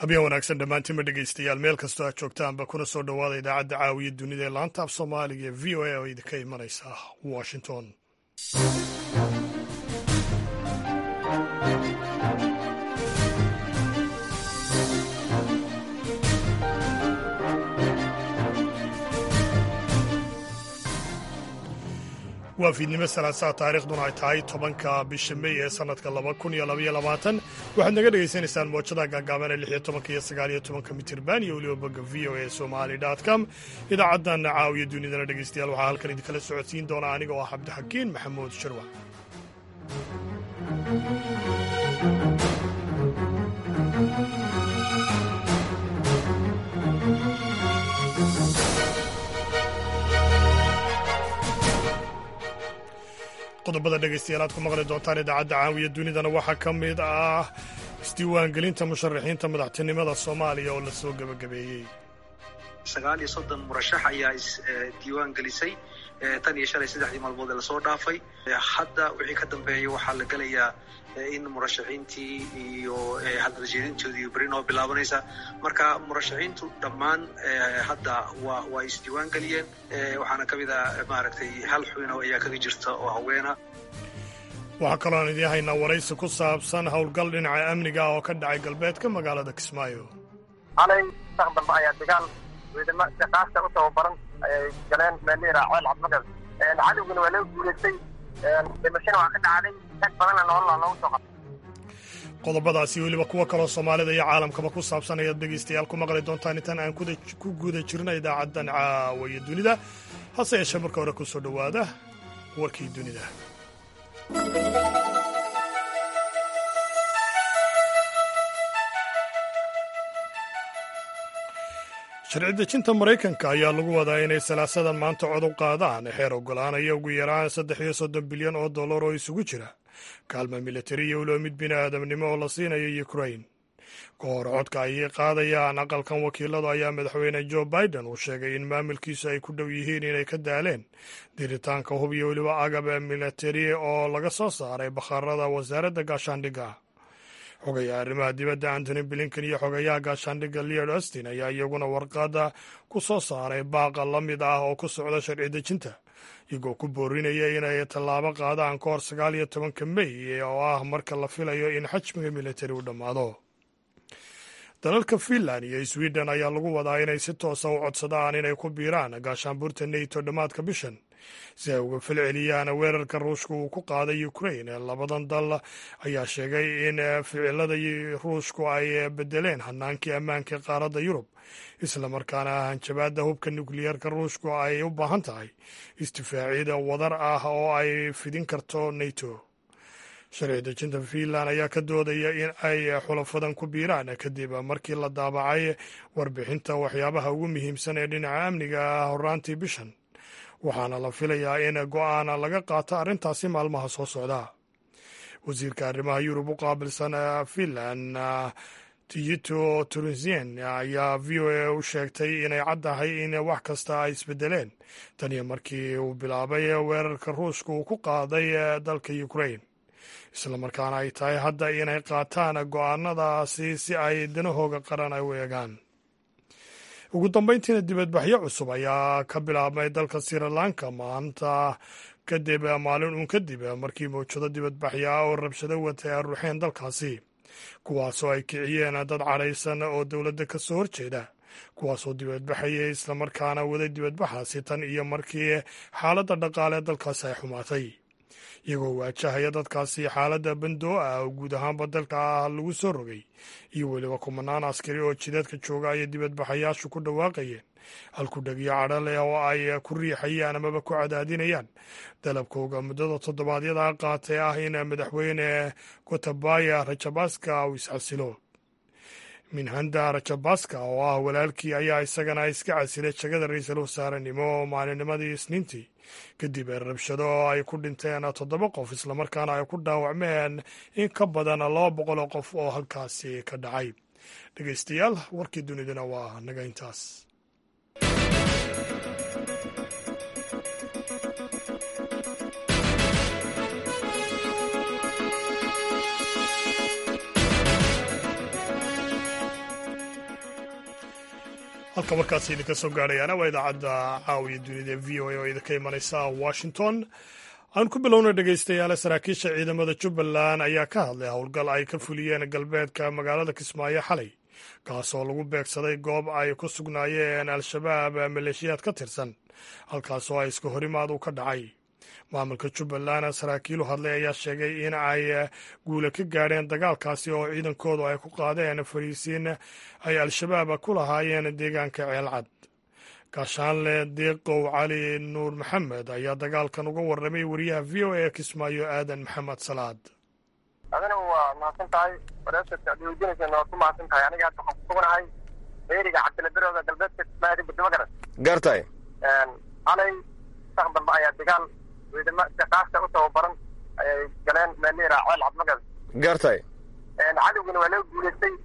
habeen wanaagsan dhammaantiinba dhegaystayaal meel kastoo aad joogtaanba kuna soo dhowaada idaacadda caawiya dunida ee laanta af soomaaliga ee v o a oo idinka imanaysa washington waa fiidnimo salaasaa taariikhduna ay tahay tobanka bisha mey ee sannadka laba kun iyo labaiyo labaatan waxaad naga dhegaysanaysaan moojada gaagaaban ee lix iyo tobanka iyo sagaal iyo tobanka mitirban iyo weliba bogga v o a somali dot com idaacaddan caawiya dunidana dhegaystayaal waxaa halkan idinkala socodsiin doona aniga oo ah cabdixakiin maxamuud shirwac qodobada dhegaystayaal aad ku maqli doontaan idaacadda caawiya dunidana waxaa ka mid ah isdiiwaangelinta musharaxiinta madaxtinimada soomaaliya oo la soo gebagabeeyey sagaal iyo soddon murashax ayaa isdiiwaan gelisay tan iyo shalay saddexdii maalmood ee lasoo dhaafay hadda wixii ka dambeeya waxaa la gelayaa in murashaxiintii iyo hadaljeedintoodii beri noo bilaabanaysa marka murashaxiintu dhammaan hadda wa waa isdiiwaan geliyeen waxaana ka mid a maaragtay hal xubino ayaa kaga jirta oo haweena waxaa kaloo aan idiin haynaa waraysi ku saabsan howlgal dhinaca amniga ah oo ka dhacay galbeedka magaalada kismaayo xalay saq dambe ayaa dagaal ciidamo siqaasta u tababaran ayay galeen meelihii raaceen cabdimagal cadowguna waa laga guulaystay dhimashana waa ka dhacday tag badanna nolola loogu soo qabtay qodobadaasi weliba kuwo kaloo soomaalida iyo caalamkaba ku saabsan ayaad dhegaystayaal ku maqli doontaan intaan aan ku guda jirna idaacaddan caawiya dunida hase yeeshee marka hore ku soo dhowaada warkii dunida sharci dejinta maraykanka ayaa lagu wadaa inay salaasadan maanta cod u qaadaan xeer ogolaanaya ugu yaraan saddex iyo soddon bilyan oo dollar oo isugu jira kaalma militari iyo weliba mid bini aadamnimo oo la siinayo ukrain ka hor codka ay qaadayaan aqalkan wakiiladu ayaa madaxweyne jo biden uu sheegay in maamulkiisu ay ku dhow yihiin inay ka daaleen diritaanka hub iyo weliba agab militari oo laga soo saaray bakhaarada wasaaradda gaashaandhigga xogayaha arrimaha dibadda antony blinken iyo xogayaha gaashaandhigga leod austin ayaa iyaguna warqadda ku soo saaray baaqa la mid ah oo ku socda sharci dejinta iyagoo ku boorinaya inay tallaabo qaadaan ka hor sagaal iyo tobanka mey oo ah marka la filayo in xajmiga militari u dhammaado dalalka finland iyo sweden ayaa lagu wadaa inay si toosa u codsadaan inay ku biiraan gaashaanbuurta neto dhammaadka bishan si ay uga falceliyaan weerarka ruushka uu ku qaaday ukrain labadan dal ayaa sheegay in ficilada ruushku ay bedeleen hanaankii ammaanka qaaradda yurub islamarkaana hanjabaadda hubka nukliyeerka ruushku ay u baahan tahay istifaacida wadar ah oo ay fidin karto neto sharci dejinta finland ayaa ka doodaya in ay xulafadan ku biiraan kadib markii la daabacay warbixinta waxyaabaha ugu muhiimsan ee dhinaca amniga ah horaantii bishan waxaana la filayaa in go-aan laga qaato arrintaasi maalmaha soo socda wasiirka arrimaha yurub u qaabilsan finland tiyito tunisien ayaa v o a u sheegtay inay caddahay in wax kasta ay isbedeleen taniyo markii uu bilaabay weerarka ruushka uu ku qaaday dalka ukrain islamarkaana ay tahay hadda inay qaataan go-aanadaasi si ay danahooga qaran ay u eegaan ugu dambayntiina dibadbaxyo cusub ayaa ka bilaabmay dalka sri lanka maanta kadib maalin uun kadib markii mawjado dibadbaxyo ah oo rabshado watay ay ruuxeen dalkaasi kuwaasoo ay kiciyeen dad cadhaysan oo dowladda ka soo horjeeda kuwaasoo dibadbaxayay islamarkaana waday dibadbaxaasi tan iyo markii xaaladda dhaqaale dalkaasi ay xumaatay iyagoo waajahaya dadkaasi xaaladda bandoo ah oo guud ahaanba dalka ah lagu soo rogay iyo weliba kumanaan askari oo jideedka jooga ayay dibadbaxayaashu ku dhawaaqayeen halkudhegyo cadho leh oo ay ku riixayaan amaba ku cadaadinayaan dalabkooga muddada toddobaadyada qaatay ah in madaxweyne gotabaya rajabaska uu isxasilo minhanda rajabaska oo ah walaalkii ayaa isagana iska casilay jagada ra-iisul wasaarenimo maalinnimadii isniintii kadib rabshado oo ay ku dhinteen toddoba qof islamarkaana ay ku dhaawacmeen in ka badan laba boqol oo qof oo halkaasi ka dhacay dhegeystayaal warkii duniduna waa naga intaas halka markaas idinka soo gaadhayaana waa idaacadda caawiya dunida v o a oo idinka imanaysa washington aan ku bilowna dhegaystayaale saraakiisha ciidamada jubbaland ayaa ka hadlay howlgal ay ka fuliyeen galbeedka magaalada kismaayo xalay kaasoo lagu beegsaday goob ay ku sugnaayeen al-shabaab maleeshiyaad ka tirsan halkaasoo ay iska horimaad u ka dhacay maamulka jubbaland saraakiilu hadlay ayaa sheegay in ay guula ka gaadheen dagaalkaasi oo ciidankoodu ay ku qaadeen fariisiin ay al-shabaab ku lahaayeen deegaanka ceelcad gaashaanle deeqow cali nuur maxamed ayaa dagaalkan uga warramay wariyaha v o a kismaayo aadan maxamed salaad adina waa mahadsan tahay wareerta adweydiinaysa waa ku mahadsan tahay aniga hadda waxaan ku suganahay beeriga cabdilaberooda galbeedka kismaayo dibadima garan gartay xalay sax dambe ayaa dagaal ciidamo siqaasta u tababaran ayay galeen meelira ceel cabmagad gartay cadowgana waa loo guulaystay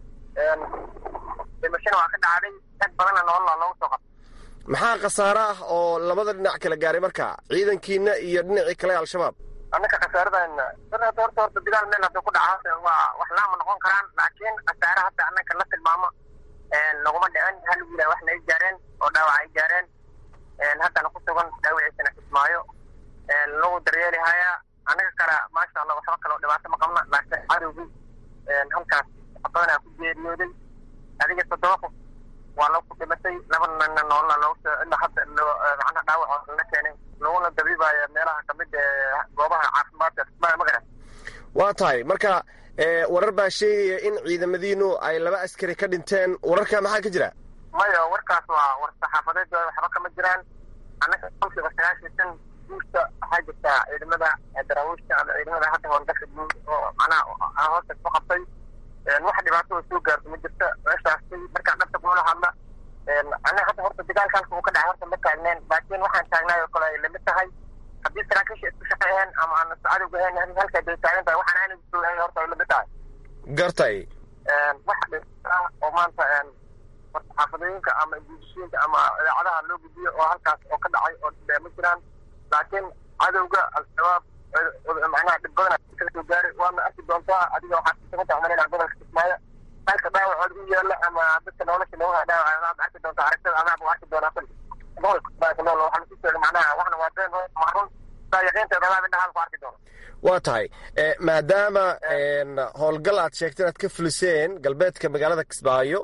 dhimashana waa ka dhacday rag badanna nolola loogu soo qabtay maxaa khasaare ah oo labada dhinac kala gaaray marka ciidankiina iyo dhinacii kale al-shabaab annaka khasaaradan horta horta horta dagaal meel hadda ku dhaca waa wax laama noqon karaan laakiin khasaare hadda annaka la tilmaamo laguma dhicin hal wiila waxna ay gaareen oo dhaawac ay gaareen haddana ku sugan dhaawiciisana kismaayo lagu daryeeli hayaa annaga kale maasha allah waxba kaloo dhibaato ma qabna laakiin cadowgii halkaas badanaa ku geeriyooday adiga toddoba qof waa loo ku dhimatay laba nina noolna loogu ilaa hadda macnaha dhaawac la keenay laguna dabiibaya meelaha kamid ee goobaha caafimaadka kismaayo magaran waa tahay marka warar baa sheegaya in ciidamadiinu ay laba askari ka dhinteen wararka maxaa ka jira maya warkaas waa war saxaafadeed waxba kama jiraan annaga kolkiiba sagaashan shan guusta waxaa jirtaa ciidamada daraawiishta ama ciidamada hadda howlgalka guud oo macnaha hoosta ku qabtay wax dhibaatada soo gaarto ma jirta meeshaasi markaa dhabta kula hadla annaga hadda horta dagaalkaas uu ka dhacay horta ma taagneen laakiin waxaan taagnaay oo kale ay lamid tahay haddii saraakiisha isku shaqeeyeen ama aan cadowga ahayn halka day taagan tahay waxaan aana joogahay horta ay lamid tahay gartay wax dhibaato ah oo maanta xaafadooyinka ama guudishooyinka ama idaacadaha loo gudbiyo oo halkaas oo ka dhacay oo dhibee ma jiraan laakiin cadowga al-shabaab macnaha dhib badan kala soo gaaray waana arki doontaa adiga waxaad kusugan tahay umalayna gobolka kismaayo halka dhaawacood u yaala ama dadka nolosha looga dhaawac aad arki doontaa aragtada adaab u arki doonaa kuli gobolka kismaayo ku nool waxaa lasu sheegay macnaha waxna waa been macrun saa yaqiinteeda adaab indhahaada ku arki doona waa tahay maadaama howlgal aad sheegtay inaad ka fuliseen galbeedka magaalada kismaayo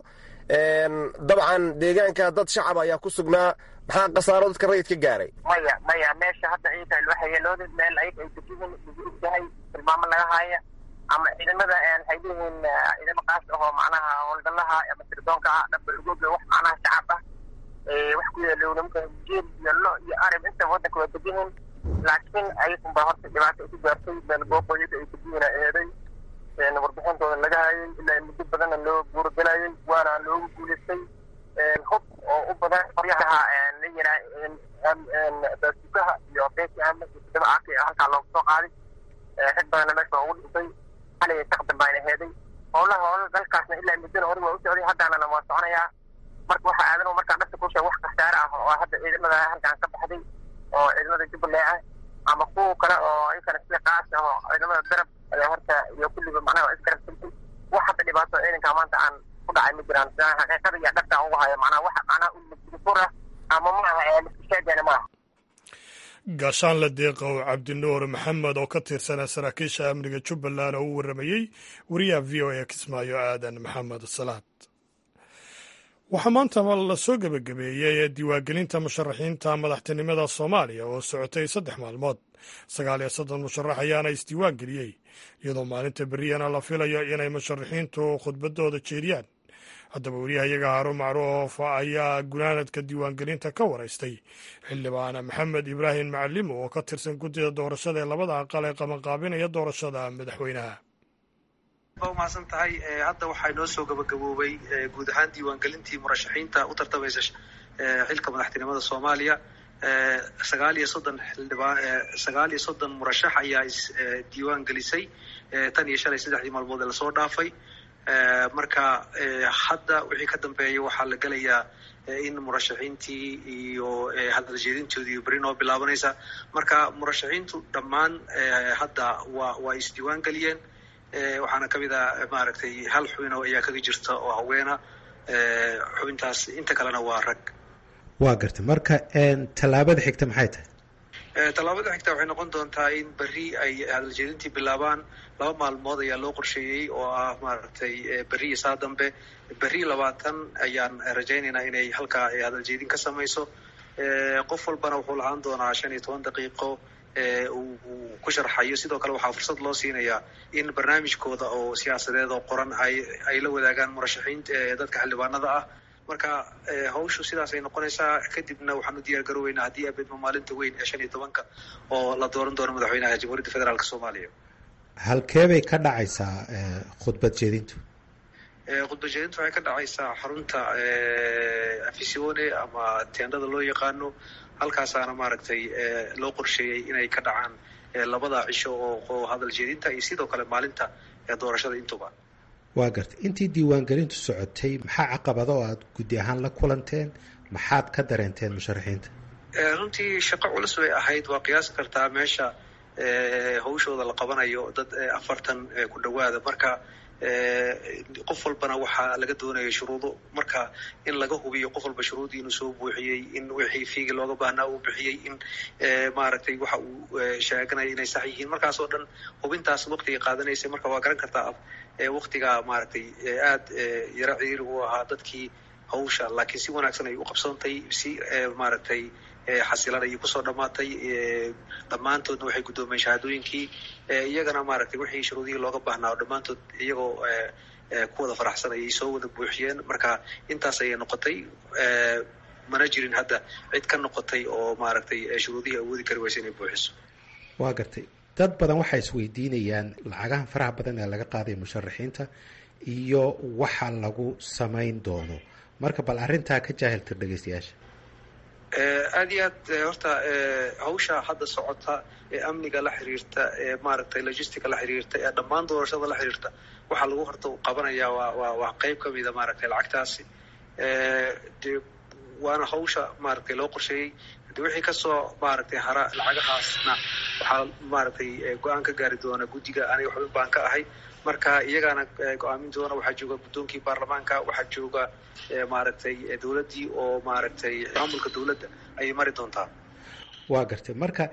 dabcan deegaanka dad shacab ayaa ku sugnaa maxaa khasaaro dadka rayid ka gaaray maya maya meesha hadda ciidanka loo hayeelooda meel ayaga ay degiin lagu ogyahay tilmaamo laga haya ama ciidamada waxay leeyihiin ciidamo qaas ahoo macnaha howlgalaha ama sirdoonka ah dhamba lugooga wax macnaha shacab ah wax ku yeelo nimanka geel iyo lo iyo arib intaba waddanka waa degihiin laakiin ayagunba horta dhibaato ku gaartay meel booqooyada ay degihiina eeday warbixintooda laga hayay ilaa muddo badanna loo guuragelayay waana loogu guulaystay hub oo u badan qoryaha la yiraa baasukaha iyo beeki ama iyo toddoba aaki halkaa loogu soo qaaday rag badanna meesha ugu dhintay xalay saq dambe ayna heeday howlaha howla dalkaasna ilaa muddona hore waa u socday haddaanana waa soconayaa marka waxa aadan markaa dhabta ku sheeg wax khasaare ah oo hadda ciidamada halkaan ka baxday oo ciidamada jubbaland ah ama kuwa kale oo inkana sida qaas ah oo ciidamada darab ayaa horta iyo kulliba macnaha iskarabsantay wax hadda dhibaato ciidanka maanta aan ku dhacay ma jiraan xaqiiqada iyo dhabta ugu hayo macnaha wax macnaha ulmajifur ah ama maaha liskusheegana maaha gaashaanle deeqow cabdinuur maxamed oo ka tirsanaa saraakiisha amniga jubbaland oo u warramayey wariyaha v o a kismaayo aadan maxamed salaad waxaa maanta la soo gebagabeeyey diiwaangelinta musharaxiinta madaxtinimada soomaaliya oo socotay saddex maalmood sagaal iyo soddon musharax ayaana isdiiwaan geliyey iyadoo maalinta beriyana la filayo inay musharaxiintu khudbadooda jeediyaan haddaba wariyahayaga haarun macruuf ayaa gunaanadka diiwaangelinta ka waraystay xildhibaan maxamed ibraahim macalimo oo ka tirsan guddida doorashada ee labada aqal ee qabanqaabinaya doorashada madaxweynaha ba umahadsan tahay hadda waxaa inoo soo gabagaboobay guud ahaan diiwaangelintii murashaxiinta u tartamaysa xilka madaxtinimada soomaaliya sagaal iyo soddon xildhibaan sagaal iyo soddon murashax ayaa isdiiwaan gelisay tan iyo shalay saddexdii maalmood ee lasoo dhaafay marka hadda wixii ka dambeeya waxaa la gelayaa in murashaxiintii iyo hadaljeedintoodii iyo beri noo bilaabanaysa marka murashaxiintu dhammaan hadda waa waa isdiiwaan geliyeen waxaana kamid a maaragtay hal xubino ayaa kaga jirta oo haweena xubintaas inta kalena waa rag waa gartay marka tallaabada xigta maxay tahay tallaabada xigta waxay noqon doontaa in berri ay hadaljeedintii bilaabaan laba maalmood ayaa loo qorsheeyey oo ah maaragtay berri iyo saa dambe berri labaatan ayaan rajaynaynaa inay halkaa hadaljeedin ka samayso qof walbana wuxuu lahaan doonaa shan iyo toban daqiiqo uu ku sharxayo sidoo kale waxaa fursad loo siinayaa in barnaamijkooda oo siyaasadeed oo qoran ay ay la wadaagaan murashaxiinta dadka xildhibaanada ah marka hawshu sidaasay noqonaysaa kadibna waxaan u diyaar garooweynaa haddii abedma maalinta weyn ee shan iyo tobanka oo la dooran doono madaxweynaha jamhuuriyadda federaalk soomaaliya halkee bay ka dhacaysaa khudbad jeedintu khudbad jeedintu waxay ka dhacaysaa xarunta afisione ama teendhada loo yaqaano halkaasaana maaragtay loo qorsheeyey inay ka dhacaan labada cisho oo hadal jeedinta iyo sidoo kale maalinta doorashada intuba waa gartay intii diiwaangelintu socotay maxaa caqabada oo aada guddi ahaan la kulanteen maxaad ka dareenteen musharaxiinta runtii shaqo culus bay ahayd waa qiyaasi kartaa meesha hawshooda la qabanayo dad afartan ku dhowaada marka qof walbana waxaa laga doonaya shuruudo marka in laga hubiyo qof walba shuruudii inuu soo buuxiyey in wixii fiigi looga baahnaa uu bixiyey in maaragtay waxa uu sheeganaya inay sax yihiin markaasoo dhan hubintaas waqtiga qaadanaysay marka waa garan kartaa waktiga maaragtay aad yaro ciriiri u ahaa dadkii hawsha laakiin si wanaagsan ay u qabsoontay si maaragtay xasilan ayay kusoo dhammaatay dhammaantoodna waxay guddoomeen shahaadooyinkii iyagana maaragtay wixii shuruudihii looga baahnaa oo dhammaantood iyagoo ku wada faraxsan ayay soo wada buuxiyeen marka intaas ayay noqotay mana jirin hadda cid ka noqotay oo maaragtay shuruudihii awoodi kari waysa inay buuxiso waa gartay dad badan waxay isweydiinayaan lacagahan faraha badan ee laga qaadaya musharaxiinta iyo waxa lagu samayn doono marka bal arrintaa ka jaahiltir dhegeystayaasha aad iyo aad horta hawsha hadda socota ee amniga la xiriirta ee maaragtay logistica la xiriirta ee dhammaan doorashada la xiriirta waxaa lagu horta qabanaya waa waa waa qeyb kamida maaragtay lacagtaasi de waana hawsha maaragtay loo qorsheeyey de wixii kasoo maaragtay hara lacagahaasna waxaa maaragtay go-aan ka gaari doona guddiga aniga xubin baan ka ahay marka iyagaana go-aamin doona waxaa jooga guddoonkii baarlamaanka waxaa jooga maaragtay dowladdii oo maaragtay maamulka dowladda ayay mari doontaa waa gartay marka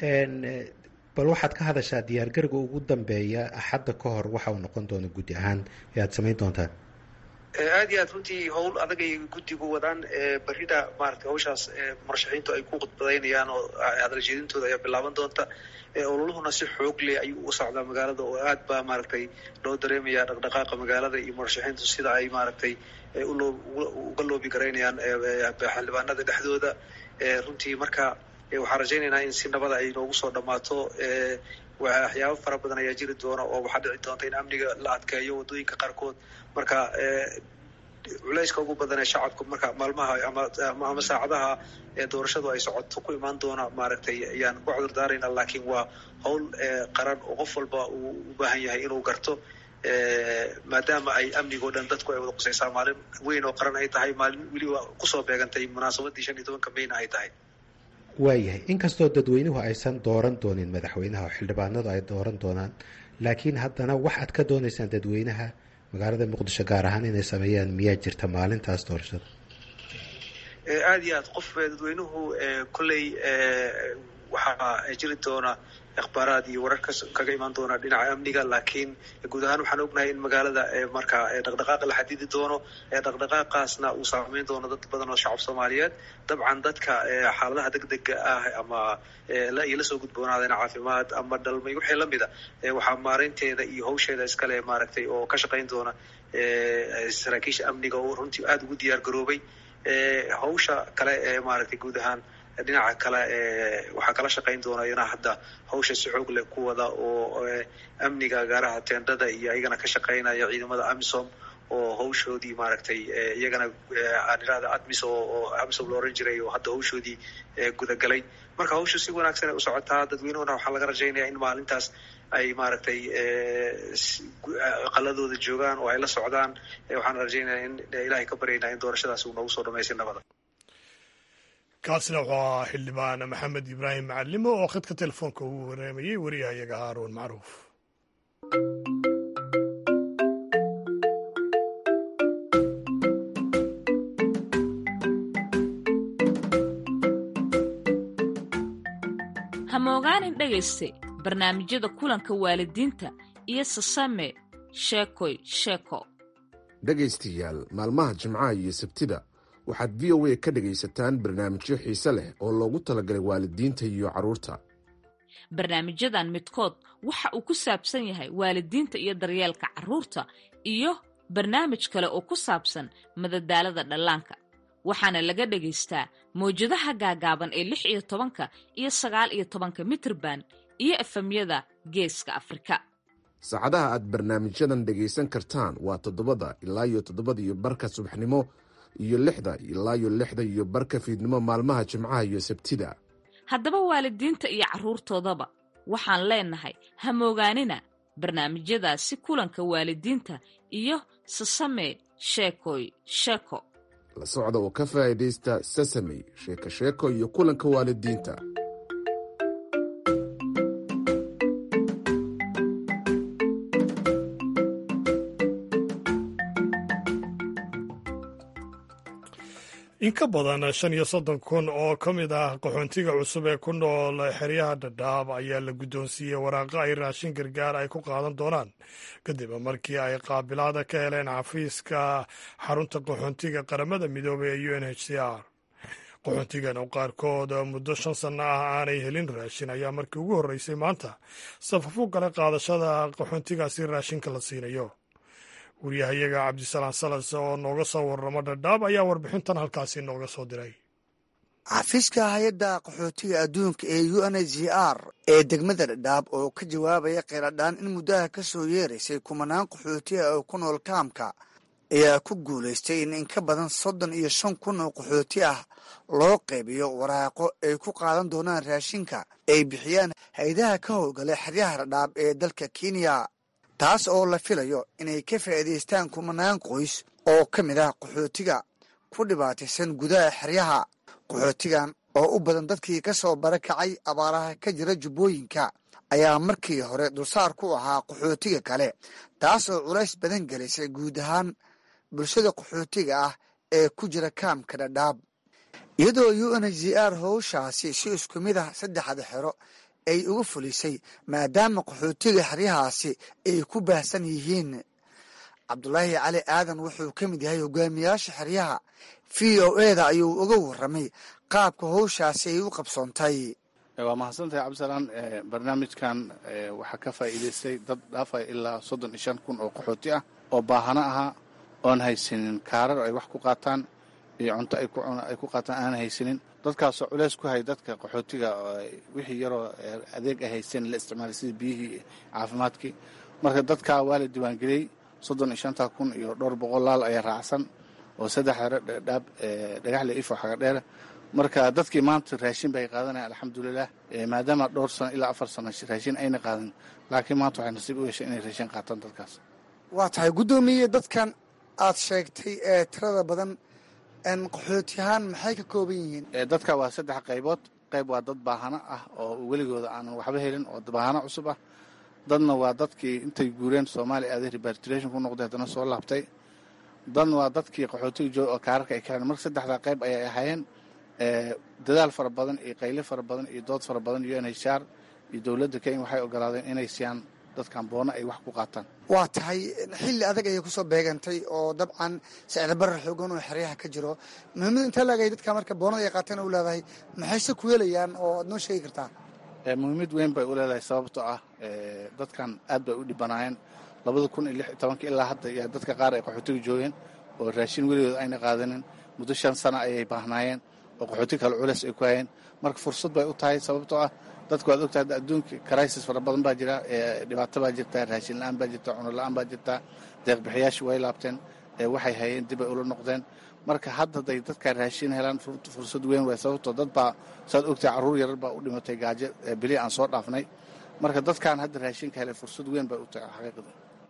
bal waxaad ka hadashaa diyaargariga ugu dambeeya axadda ka hor waxa uu noqon doona guddi ahaan ee aada samayn doontaan aad iyo aad runtii howl adag ay guddigu wadaan berrida maaragtay hawshaas murashaxiintu ay ku khudbadaynayaan oo hadal jeedintooda ayaa bilaaban doonta ololuhuna si xoog leh ayuu u socdaa magaalada oo aad baa maaragtay loo dareemaya dhaqdhaqaaqa magaalada iyo murashaxiintu sida ay maaragtay uga loobi garaynayaan xildhibaanada dhexdooda runtii marka waxaan rajaynaynaa in si nabada ay noogu soo dhammaato waxyaabo fara badan ayaa jiri doona oo waxaa dhici doonta in amniga la adkeeyo waddooyinka qaarkood marka culayska ugu badan ee shacabku marka maalmaha ama saacadaha ee doorashadu ay socoto ku imaan doona maaragtay ayaan ku cudur daarayna laakiin waa howl qaran oo qof walba uu u baahan yahay inuu garto maadaama ay amnigao dhan dadku ay wada qusaysaa maalin weyn oo qaran ay tahay maalin weliba kusoo beegantay munaasabadii shan iyo tobanka mayna ay tahay waayahay inkastoo dadweynuhu aysan dooran doonin madaxweynaha oo xildhibaanadu ay dooran doonaan laakiin haddana waxaad ka doonaysaan dadweynaha magaalada muqdisho gaar ahaan inay sameeyaan miyaa jirta maalintaas doorashada aada iyo aad qof dadweynuhu kolley waxaa jiri doona akhbaaraad iyo warar kaga imaan doona dhinaca amniga laakiin guud ahaan waxaan ognahay in magaalada marka dhaqdhaqaaqa la xadidi doono dhaqdhaqaaqaasna uu saameyn doono dad badan oo shacab soomaaliyeed dabcan dadka xaaladaha degdega ah ama iyo lasoo gudboonaadeen caafimaad ama dhalmay wixii lamida waxaa maareynteeda iyo hawsheeda iskale maaragtay oo ka shaqayn doona saraakiisha amniga oo runtii aada ugu diyaar garoobay hawsha kale ee maaragtay guud ahaan dhinaca kale waxaa kala shaqayn doona iyana hadda hawsha si xoog leh ku wada oo amniga gaaraha teendhada iyo iyagana ka shaqaynaya ciidamada amisom oo hawshoodii maaragtay iyagana aan irahda admis oo amisom la oran jiray oo hadda hawshoodii gudagalay marka hawshu si wanaagsan ay u socotaa dadweynuhuna waxaa laga rajaynaya in maalintaas ay maaragtay qaladooda joogaan oo ay la socdaan waxaan rajaynaya in ilaahay ka baryaynaa in doorashadaas uu noogu soo dhamaystay nabada kaasina wuxuu ahaa xildhibaan maxamed ibraahim macalimo oo khadka telefoonka ugu waraamayey wariyahayaga haaruun macruuf hamoogaanin dhegayste barnaamijyada kulanka waalidiinta iyo sasame sheekoy sheeko dhegaystayaal maalmaha jimcaha iyo sabtida waxaad v o a ka dhegaysataan barnaamijyo xiise leh oo loogu talagalay waalidiinta iyo carruurta barnaamijyadan midkood waxa uu ku saabsan yahay waalidiinta iyo daryeelka carruurta iyo barnaamij kale oo ku saabsan madadaalada dhallaanka waxaana laga dhagaystaa mawjadaha gaagaaban ee lix iyo tobanka iyo sagaal iyo tobanka mitrban iyo efemyada geeska afrika saacadaha aad barnaamijyadan dhegaysan kartaan waa toddobada ilaa iyo toddobada iyo barka subaxnimo iyo lixda ilaa iyo lixda iyo barka fiidnimo maalmaha jimcaha iyo sabtida haddaba waalidiinta iyo carruurtoodaba waxaan leenahay hamoogaanina barnaamijyadaasi kulanka waalidiinta iyo sasame sheekoy sheeko la socda oo ka faa'iidaysta sasamey sheeko sheeko iyo kulanka waalidiinta in ka badan shan iyo soddon kun oo ka mid ah qaxoontiga cusub ee ku nool xeryaha dhadhaab ayaa la guddoonsiiyey waraaqo ay raashin gargaar ay ku qaadan doonaan kadib markii ay qaabilaada ka heleen xafiiska xarunta qaxoontiga qaramada midoobay ee u n h c r qaxoontigan oo qaarkood muddo shan sanno ah aanay helin raashin ayaa markii ugu horreysay maanta safaf u galay qaadashada qaxoontigaasi raashinka la siinayo wariyahayaga cabdisalaan salas oo nooga soo warramo dhadhaab ayaa warbixintan halkaasi nooga soo diray xafiiska hay-adda qaxootiga adduunka ee u n h r ee degmada dhadhaab oo ka jawaabaya kheyradhaan in muddaha ka soo yeeraysay kumanaan qaxootiga oo ku nool kaamka ayaa ku guulaystay in in ka badan soddon iyo shan kun oo qaxooti ah loo qaybiyo waraaqo ay ku qaadan doonaan raashinka ay bixiyaan hay-adaha ka howlgalay xeryaha dhadhaab ee dalka kenya taas oo la filayo inay ka faa'iidaystaan kumanaan qoys oo ka mid ah qaxootiga ku dhibaataysan gudaha xeryaha qaxootigan oo u badan dadkii ka soo barakacay abaaraha ka jira jubbooyinka ayaa markii hore dulsaar ku ahaa qaxootiga kale taas oo culays badan gelisay guud ahaan bulshada qaxootiga ah ee ku jira kaamka dhadhaab iyadoo u n h r howshaasi si isku mid ah saddexda xero ay uga fulisay maadaama qaxootiga xeryahaasi ay ku baahsan yihiin cabdulaahi cali aadan wuxuu ka mid yahay hogaamiyaasha xeryaha v o eda ayuu uga warramay qaabka howshaasi ay u qabsoontay waa mahadsantahay cabdisalaan barnaamijkan waxaa ka faa'iidaystay dad dhaafaya ilaa soddon iyo shan kun oo qaxooti ah oo baahano ahaa oon haysanin kaarar ay wax ku qaataan iyo cunto ay ku qaataan aan haysanin dadkaasoo culeys ku hay dadka qaxootiga wixii yaroo adeeg ay haysteen la isticmaalay sida biyihii caafimaadkii marka dadkaa waa la diiwaangeliyey soddon iyo shanta kun iyo dhowr boqol laal ayaa raacsan oo saddex hore dhaab dhagaxle ifo xaga dheere marka dadkii maanta raashin bay qaadanayan alxamdulilah maadaama dhowr sano ilaa afar sano raashin ayna qaadan laakiin maanta waxay nasiib u yeeshay inay raashin qaataan dadkaas waa tahay guddoomiye dadkan aad sheegtay ee tirada badan qaxootiyahaan maxay ka kooban yihiin dadka waa saddex qaybood qayb waa dad baahano ah oo weligooda aanan waxba helin oo baahano cusub ah dadna waa dadkii intay guureen soomaaliya aaday repatriation ku noqday haddana soo laabtay dadna waa dadkii qaxootiga jooga oo kaararka ay kaleen marka saddexdaa qayb ayay ahaayeen dadaal fara badan iyo qayle fara badan iyo dood fara badan iyo nhar iyo dowladda kenya waxay ogolaadeen inay siiyaan dadkan boono ay wax ku qaataan waa tahay xilli adag ayay kusoo beegantay oo dabcan sicirbarar xoogan oo xeryaha ka jiro muhiimada intaa laagay dadka marka boonada ay qaateen u leedahay maxayse ku helayaan oo aad noo sheegi kartaa muhiimad weyn bay u leedahay sababtoo ah dadkan aad bay u dhibanaayeen labada kun iyo lix iyo tobanka ilaa hadda yaa dadka qaar ay qaxootiga joogeen oo raashin weligood ayna qaadanin muddo shan sana ayay baahnaayeen oo qaxooti kale culeys ay ku hayeen marka fursad bay u tahay sababtoo ah dadku waad ogtahay adduunka crisis fara badan baa jira dhibaato baa jirta raashin la-aan baa jirta cuno la-aan baa jirta deeqbixiyaashu way laabteen waxay hayeen dib ay ula noqdeen marka hadda day dadka raashin helaan fursad weyn way sababtoo dad baa saad ogtahay carruur yarar baa u dhimatay gaajo beli aan soo dhaafnay marka dadkan hadda raashinka helay fursad weyn bay u tahay xaqiiqda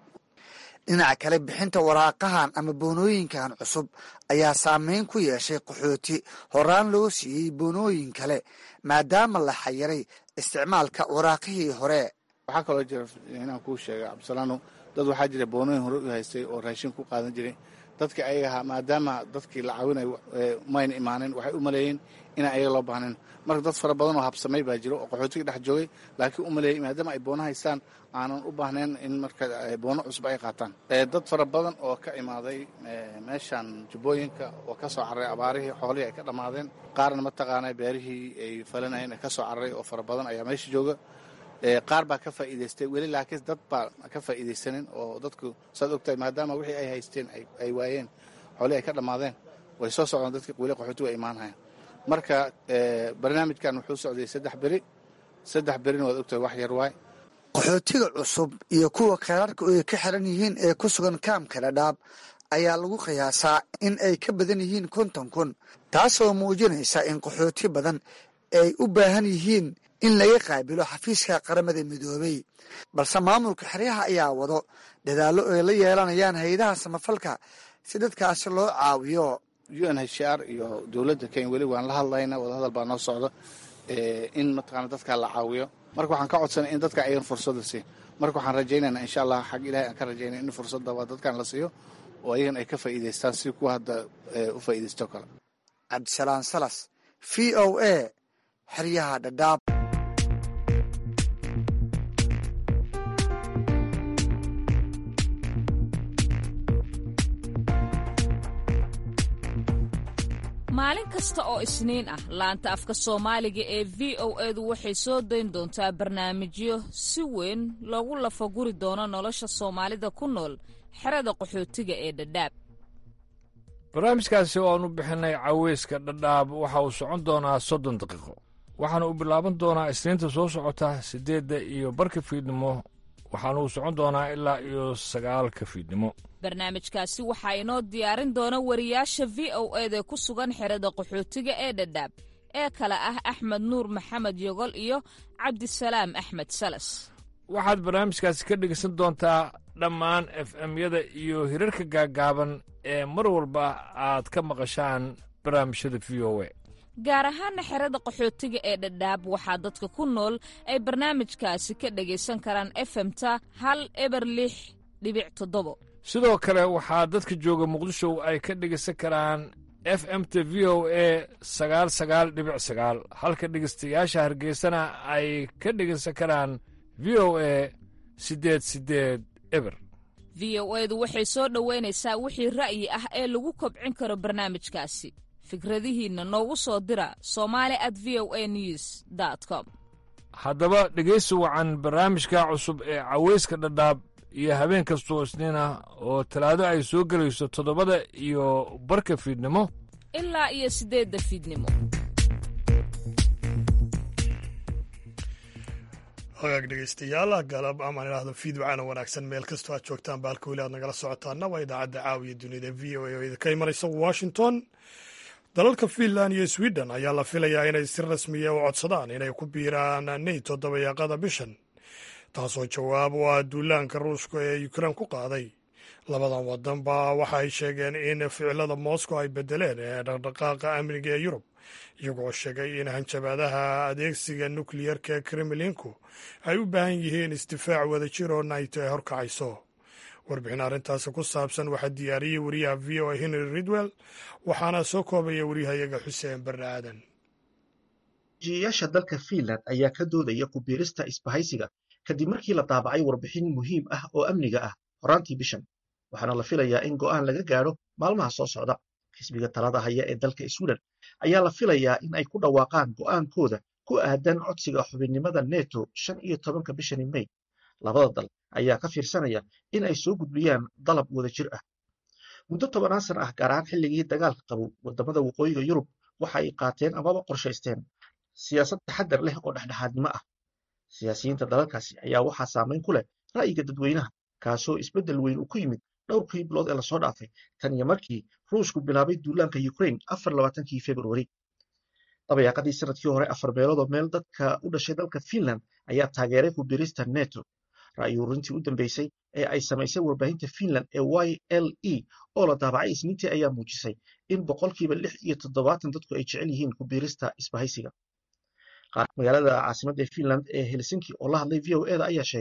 dhinaca kale bixinta waraaqahan ama boonooyinkan cusub ayaa saameyn ku yeeshay qaxooti horaan loo siiyey boonooyin kale maadaama la xayiray isticmaalka waraaqihii hore waxaa kaloo jira inaan kuu sheegay cabdisalaano dad waxaa jira boonooyin hore u haystay oo raashin ku qaadan jiray dadkii ayaga ahaa maadaama dadkii la caawinayo mayna imaanin waxay u maleeyeen inaan ayaga loo baahnayn marka dad fara badan oo habsamay baa jiro oo qaxootiga dhex joogay laakiin u maleeyay maadaama ay boono haystaan aanan u baahnayn in marka boono cusub ay qaataan dad fara badan oo ka imaaday meeshan jubbooyinka oo ka soo cararay abaarihii xoolihii ay ka dhammaadeen qaarna mataqaana beerihii ay falanayeen ee ka soo cararay oo fara badan ayaa meesha jooga qaar baa ka faa'iidaystay weli laakiin dad baa ka faa'iidaysanin oo dadku saad ogtahay maadaama wixii ay haysteen ay waayeen xoolihii ay ka dhammaadeen way soo socdaan dadkii weli qaxootigu ay imaanhayaan marka barnaamijkan wuxuu socday saddex beri saddex berina waad ogtahay wax yar waay qaxootiga cusub iyo kuwa kheyraarka ay ka xiran yihiin ee ku sugan kaamka dhadhaab ayaa lagu qiyaasaa in ay ka badan yihiin konton kun taasoo muujinaysa in qaxooti badan ay u baahan yihiin in laga qaabilo xafiiska qaramada midoobay balse maamulka xeryaha ayaa wado dadaallo ay la yeelanayaan hay-adaha samafalka si dadkaasi loo caawiyo u n h r iyo dowladda kenya weli waan la hadlayna wadahadal baa noo socda in mataqaana dadkaa la caawiyo marka waxaan ka codsanay in dadka ayan fursada siin marka waxaan rajaynayna insha allah xag ilahay aan ka rajaynay in fursadda waa dadkan la siiyo oo ayagan ay ka faa'iidaystaan si kuwa hadda u faa'iidaysto kale cabdisalaan salas v o a xeryaha dhadhaab maalin kasta oo isniin ah laanta afka soomaaliga ee v o edu waxay soo dayn doontaa barnaamijyo si weyn loogu lafaguri doono nolosha soomaalida ku nool xerada qaxootiga ee dhadhaab barnaamijkaasi oo aan u bixinay caweyska dhadhaab waxa uu socon doonaa soddon daqiiqo waxaana uu bilaaban doonaa isniinta soo socota siddeedda iyo barka fiidnimo waxaana uu socon doonaa ilaa iyo sagaalka fiidnimo barnaamijkaasi waxaa inoo diyaarin doona wariyaasha v o eda ku sugan xerada qaxootiga ee dhadhaab ee kale ah axmed nuur maxamed yogol iyo cabdisalaam axmed salas waxaad barnaamijkaasi ka dhegeysan doontaa dhammaan f m-yada iyo hirarka gaaggaaban ee mar walba aad ka maqashaan barnaamijyada v o a gaar ahaana xerada qaxootiga ee dhadhaab waxaa dadka ku nool ay barnaamijkaasi ka dhegaysan karaan efemta hal eber lix dhibic toddobo sidoo kale waxaa dadka jooga muqdisho ay ka dhegaysan karaan f m t v o a sagaal sagaal dhibic sagaal halka dhegaystayaasha hargeysana ay ka dhegaysan karaan v o a siddeed siddeed eber v o edu waxay soo dhoweynaysaa wixii ra'yi ah ee lagu kobcin karo barnaamijkaasi fikradihiinna noogu soo dira somali at v o a news com haddaba dhegaysi wacan barnaamijka cusub ee caweyska dhadhaab iyo habeen kastoo isniin ah oo talaado ay soo gelayso toddobada iyo barka fiidnimo ilaa iyo siddeedda fiidnimo hagaag dhegeystayaal galab amaan idhaahdo fiidwacana wanaagsan meel kastoo aad joogtaan baalka weli aad nagala socotaana waa idaacadda caawiya dunida v o a oo idinka imanaysa washington dalalka finland iyo sweden ayaa la filayaa inay si rasmiya u codsadaan inay ku biiraan nato dabayaaqada bishan taasoo jawaab u ah duulaanka ruushka ee ukrein ku qaaday labadan wadanba waxa ay sheegeen in ficilada moscow ay bedeleen ee dhaqdhaqaaqa amniga ee yurub iyagoo sheegay in hanjabaadaha adeegsiga nukliyerka ee kremlinku ay u baahan yihiin isdifaac wadajir oo naito ay horkacayso warbixin arrintaasi ku saabsan waxaa diyaariyey wariyaha v o a henry ridwell waxaana soo koobaya waryahayaga xuseen barre aadan jiyayaasha dalka fiinland ayaa ka doodaya ku biirista isbahaysiga kadib markii la daabacay warbixin muhiim ah oo amniga ah horaantii bishan waxaana la filayaa in go'aan laga gaadho maalmaha soo socda xisbiga talada haya ee dalka sweden ayaa la filayaa in ay ku dhawaaqaan go'aankooda ku aadan codsiga xubinnimada neto shan iyo tobanka bishani mey labada dal ayaa ka fiirsanaya in ay soo gudbiyaan dalab wada jir ah muddo tobanaan sana ah gaar ahaan xilligii dagaalka qabow wadamada waqooyiga yurub waxa ay qaateen amaba qorshaysteen siyaasad taxadar leh oo dhexdhexaadnimo ah siyaasiyiinta dalalkaasi ayaa waxaa saamayn ku leh ra'yiga dadweynaha kaasoo isbeddel weyn uu ku yimid dhowrkii bilood ee lasoo dhaafay tan iyo markii ruushku bilaabay duulaanka ukraine afar labaatankii februari dabayaaqadii sanadkii hore afar meeloodoo meel dadka u dhashay dalka finland ayaa taageeray ku birista neto ra'yi ururintii u dambeysay ee ay samaysay warbaahinta finland ee y l e oo la daabacay isniintii ayaa muujisay in boqolkiiba lix iyo toddobaatan dadku ay jecel yihiin ku biirista isbahaysiga magaalada caasimadda finland ee helsinki oo la hadlay v o eda ayaa sheegay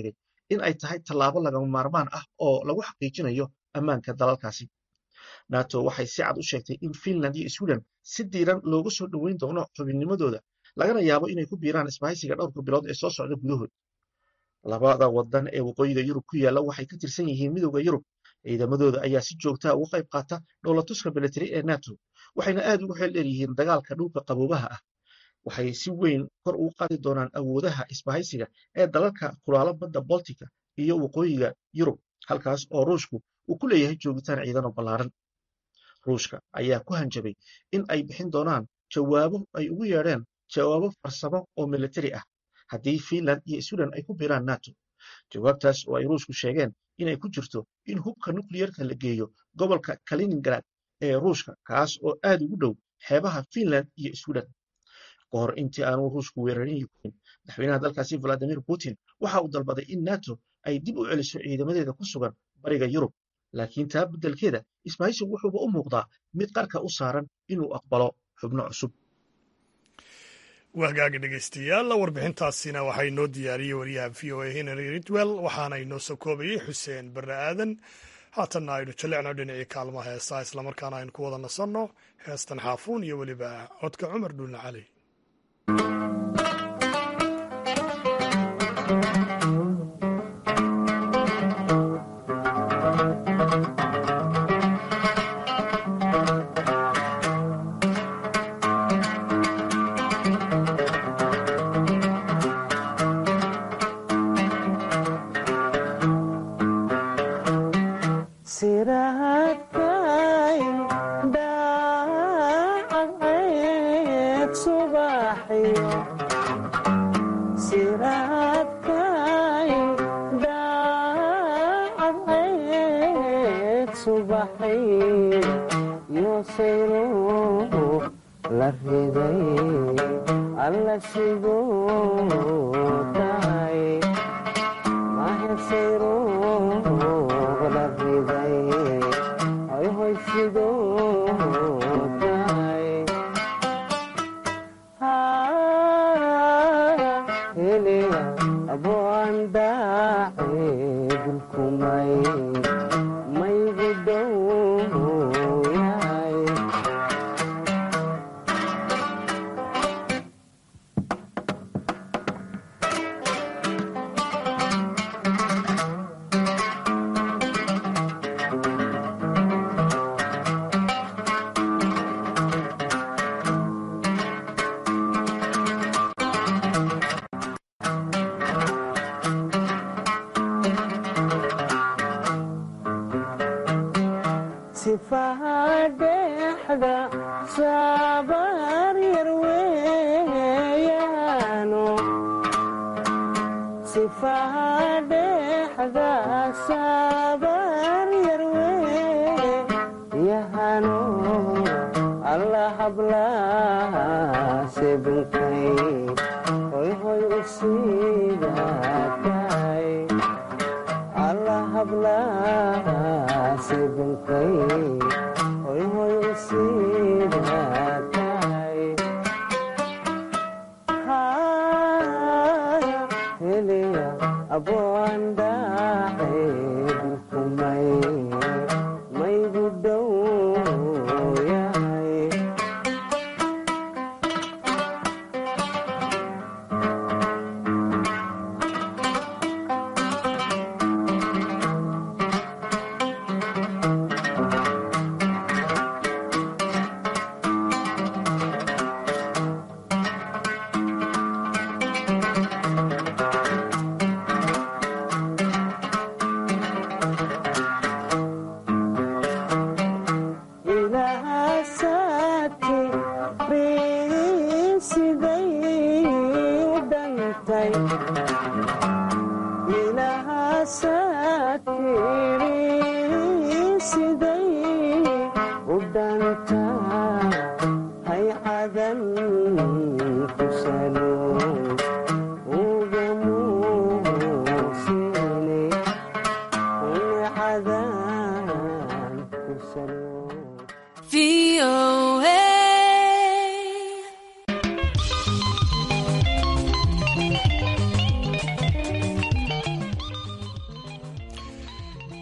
in ay tahay tallaabo lagama maarmaan ah oo lagu xaqiijinayo ammaanka dalalkaasi nato waxay si cad u sheegtay in finland iyo sweden si diiran loogu soo dhoweyn doono xubinnimadooda lagana yaabo inay ku biiraan isbahaysiga dhowrka bilood ee soo socda gudahood labada wadan ee waqooyiga yurub ku yaalla waxay ka tirsan yihiin midowda yurub ciidamadooda ayaa si joogtaa uga qayb qaata dhowlatuska militari ee nato waxayna aad ugu xeel dheer yihiin dagaalka dhulka qaboobaha ah waxay si weyn kor ugu qaadi doonaan awoodaha isbahaysiga ee dalalka kulaalo badda boltika iyo waqooyiga yurub halkaas oo ruushku uu ku leeyahay joogitaan ciidano ballaaran ruushka ayaa ku hanjabay in ay bixin doonaan jawaabo ay ugu yeedheen jawaabo farsamo oo militari ah haddii finland iyo sweden ay ku biiraan nato jawaabtaas oo ay ruushku sheegeen inay ku jirto in hubka nukliyerka la geeyo gobolka kaliningrad ee ruushka kaas oo aad ugu dhow xeebaha finland iyo sweden ka hor intii aanu ruushku weerarin ukrain madaxweynaha dalkaasi valadimir putin waxa uu dalbaday in nato ay dib u celiso ciidamadeeda ku sugan bariga yurub laakiin taa beddelkeeda isbahaysigu wuxuuba u muuqdaa mid qarka u saaran inuu aqbalo xubno cusub wahgaaga dhegeystayaal warbixintaasina waxaa inoo diyaariyey wariyaha v o a henry ridwell waxaana inoo soo koobayey xuseen barre aadan haatanna aynu jallecno dhinacii kaalmaha heesaa islamarkaana aynu ku wada nasanno heestan xaafuun iyo weliba codka cumar dhuulna cali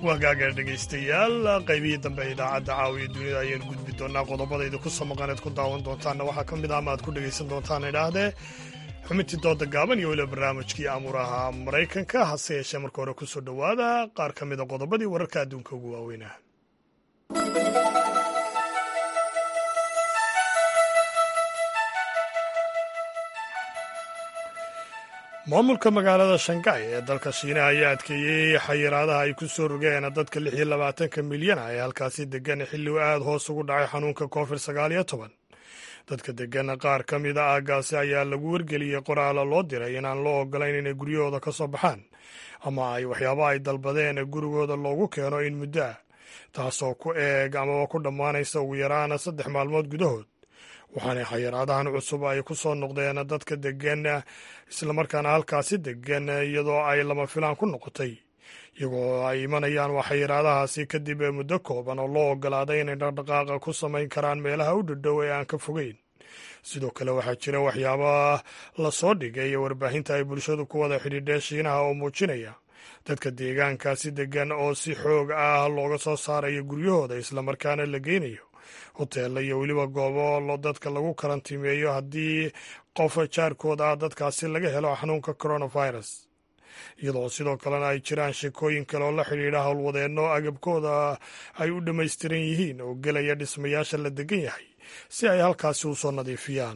waagaaga dhegaystayaal qaybihii dambe idaacadda caawiya dunida ayaynu gudbi doonaa qodobada idinku soo maqaneed ku daawan doontaanna waxaa ka mid ah ama aad ku dhegaysan doontaan idhaahdee xubintii dooda gaaban iyo weliba barnaamijkii amuuraha maraykanka hase yeeshee marka hore ku soo dhowaada qaar ka mida qodobadii wararka adduunka ugu waaweynah maamulka magaalada shanghai ee dalka shiinaha ayaa adkeeyey xayiraadaha ay ku soo rogeen dadka lix iyo labaatanka milyan ah ee halkaasi degan xilli u aad hoos ugu dhacay xanuunka covid sagaal iyo toban dadka degan qaar ka mida aaggaasi ayaa lagu wargeliyey qoraala loo diray inaan loo ogolayn inay guryahooda ka soo baxaan ama ay waxyaaba ay dalbadeen gurigooda loogu keeno in muddo ah taasoo ku eeg amaba ku dhammaanaysa ugu yaraan saddex maalmood gudahood waxaana xayiraadahan cusub ay ku soo noqdeen dadka degan islamarkaana halkaasi degan iyadoo ay lama filaan ku noqotay iyagoo ay imanayaan waa xayiraadahaasi kadib muddo kooban oo loo ogolaaday inay dhaqdhaqaaqa ku samayn karaan meelaha u dhadhow ee aan ka fogeyn sidoo kale waxaa jira waxyaaba la soo dhigay warbaahinta ay bulshadu ku wada xidhiidheen shiinaha oo muujinaya dadka deegaankaasi degan oo si xoog ah looga soo saarayo guryahooda islamarkaana la geynayo hoteella iyo weliba goobo dadka lagu karantiimeeyo haddii qof jaarkooda ah dadkaasi laga helo xanuunka coronavirus iyadoo sidoo kalena ay jiraan sheekooyin kale oo la xidhiidha howlwadeenno agabkooda ay u dhammaystiran yihiin oo gelaya dhismayaasha la degan yahay si ay halkaasi u soo nadiifiyaan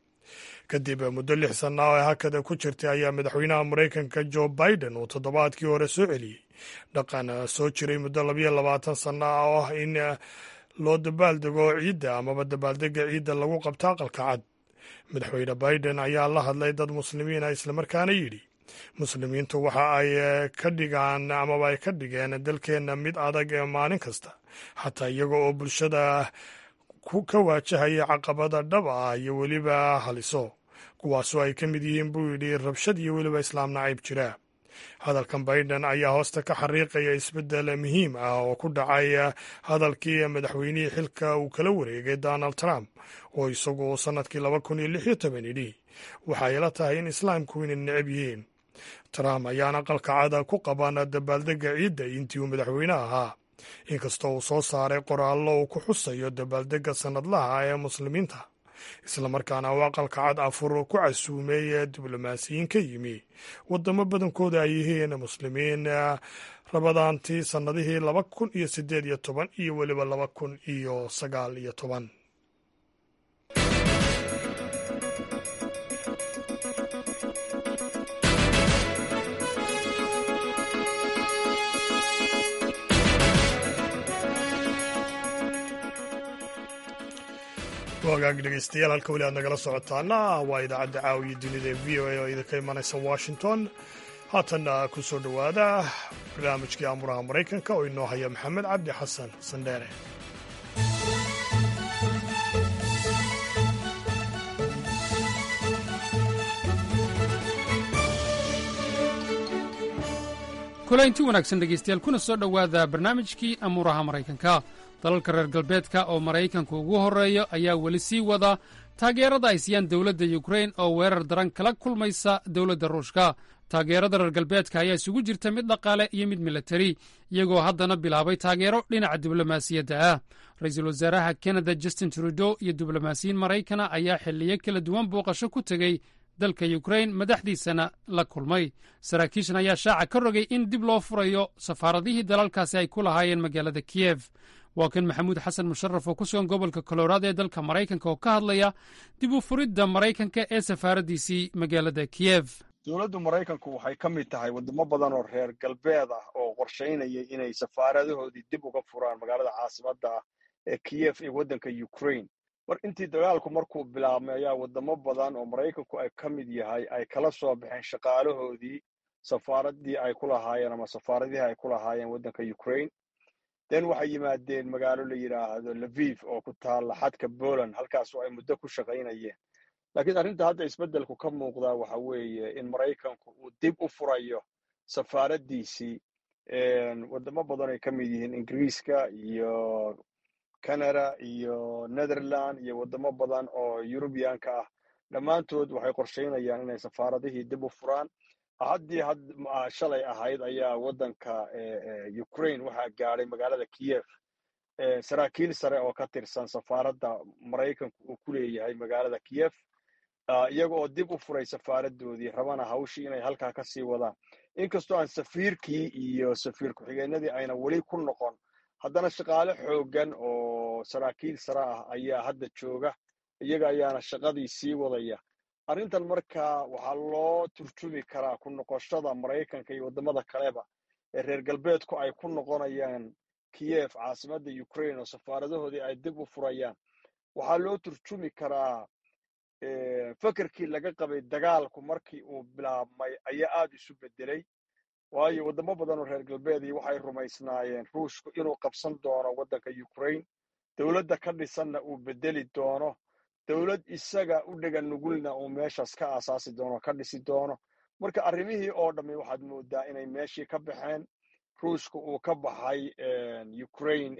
kadib muddo lix sanna oo hakada ku jirtay ayaa madaxweynaha maraykanka jo biden uu toddobaadkii hore soo celiyey dhaqan soo jiray muddo labayo labaatan sanna ah oo ah in loo dabaaldego ciidda amaba dabaaldega ciidda lagu qabto aqalka cad madaxweyne biden ayaa la hadlay dad muslimiina islamarkaana yidhi muslimiintu waxa ay ka dhigaan amaba ay ka dhigeen dalkeenna mid adag ee maalin kasta xataa iyaga oo bulshada ka waajahaya caqabada dhab ah iyo weliba haliso kuwaasoo ay ka mid yihiin buu yidhi rabshad iyo weliba islaam nacayb jira hadalkan biden ayaa hoosta ka xariiqaya isbeddel muhiim ah oo ku dhacay hadalkii madaxweynihii xilka uu kala wareegay donald trump oo isagu sannadkii laba kun iyo lix iyo toban idhi waxay la tahay in islaamku inay necab yihiin trump ayaana aqalka cada ku qaban dabaaldega ciidda intii uu madaxweyne ahaa inkastoo uu soo saaray qoraallo uu ku xusayo dabaaldega sannadlaha ee muslimiinta islamarkaana uu aqalka cad afur ku casuumay diblomaasiyiin ka yimi waddamo badankooda ay yihiin muslimiin rabadaantii sannadihii laba kun iyo siddeed iyo toban iyo weliba laba kun iyo sagaal iyo toban wagaag dhegeystayaal halka weli aad nagala socotaana waa idaacadda caawiya dunida ee v o a oo idinka imanaysa washington haatanna ku soo dhowaada barnaamijkii amuraha maraykanka oo inoo haya maxamed cabdi xasan sandheere kulaynti wanaagsan dhegaystayaal kuna soo dhowaada barnaamijkii amuuraha maraykanka dalalka reer galbeedka oo maraykanku ugu horreeyo ayaa weli sii wada taageerada ay siiyaan dowladda yukrain oo weerar daran kala kulmaysa dowladda ruushka taageerada reer galbeedka ayaa isugu jirta mid dhaqaale iyo mid milatari iyagoo haddana bilaabay taageero dhinaca diblomaasiyadda ah ra-iisul wasaaraha kanada justin trudeau iyo diblomaasiyiin maraykana ayaa xilliyo kala duwan booqasho ku tegey dalka yukrain madaxdiisana la kulmay saraakiishan ayaa shaaca ka rogay in dib loo furayo safaaradihii dalalkaasi ay ku lahaayeen magaalada kiyef waa kan maxamuud xasan musharaf oo ku sugan gobolka koloraado ee dalka maraykanka oo ka hadlaya dib u furidda maraykanka ee safaaraddiisii magaalada kiyef dowladdu maraykanku waxay ka mid tahay waddamo badan oo reer galbeed ah oo qorshaynaya inay safaaradahoodii dib uga furaan magaalada caasimadda ah ee kiyef ee waddanka ukrain mar intii dagaalku markuu bilaabmay ayaa waddamo badan oo maraykanku ay ka mid yahay ay kala soo baxeen shaqaalahoodii safaaraddii ay ku lahaayeen ama safaaradihii ay ku lahaayeen waddanka ukrain den waxay yimaadeen magaalo la yidhaahdo laviv oo ku taalla xadka poland halkaasoo ay muddo ku shaqaynayeen laakiin arrinta hadda isbeddelku ka muuqdaa waxa weeye in maraykanku uu dib u furayo safaaraddiisii waddamo badan ay ka mid yihiin ingiriiska iyo canada iyo netherland iyo waddamo badan oo yurubiyaanka ah dhammaantood waxay qorshaynayaan inay safaaradihii dib u furaan haddii had shalay ahayd ayaa waddanka ukraine waxaa gaadhay magaalada kiev saraakiil sare oo ka tirsan safaaradda maraykanku uu ku leeyahay magaalada kiev iyaga oo dib u furay safaaradoodii rabana hawshii inay halkaa ka sii wadaan inkastoo aan safiirkii iyo safiir ku-xigeenadii ayna weli ku noqon haddana shaqaale xooggan oo saraakiil sare ah ayaa hadda jooga iyaga ayaana shaqadii sii wadaya arrintan markaa waxaa loo turjumi karaa ku noqoshada maraykanka iyo waddamada kaleba ee reer galbeedku ay ku noqonayaan kiev caasimadda ukraine oo safaaradahoodii ay dib u furayaan waxaa loo turjumi karaa fekerkii laga qabay dagaalku markii uu bilaabmay ayaa aad isu bedelay waayo waddamo badan oo reer galbeedii waxay rumaysnaayeen ruushku inuu qabsan doono waddanka ukraine dowladda ka dhisanna uu bedeli doono dowlad isaga u dhega nugulna uu meeshaas ka aasaasi doono ka dhisi doono marka arrimihii oo dhammi waxaad moodaa inay meeshii ka baxeen ruushka uu ka baxay ukraine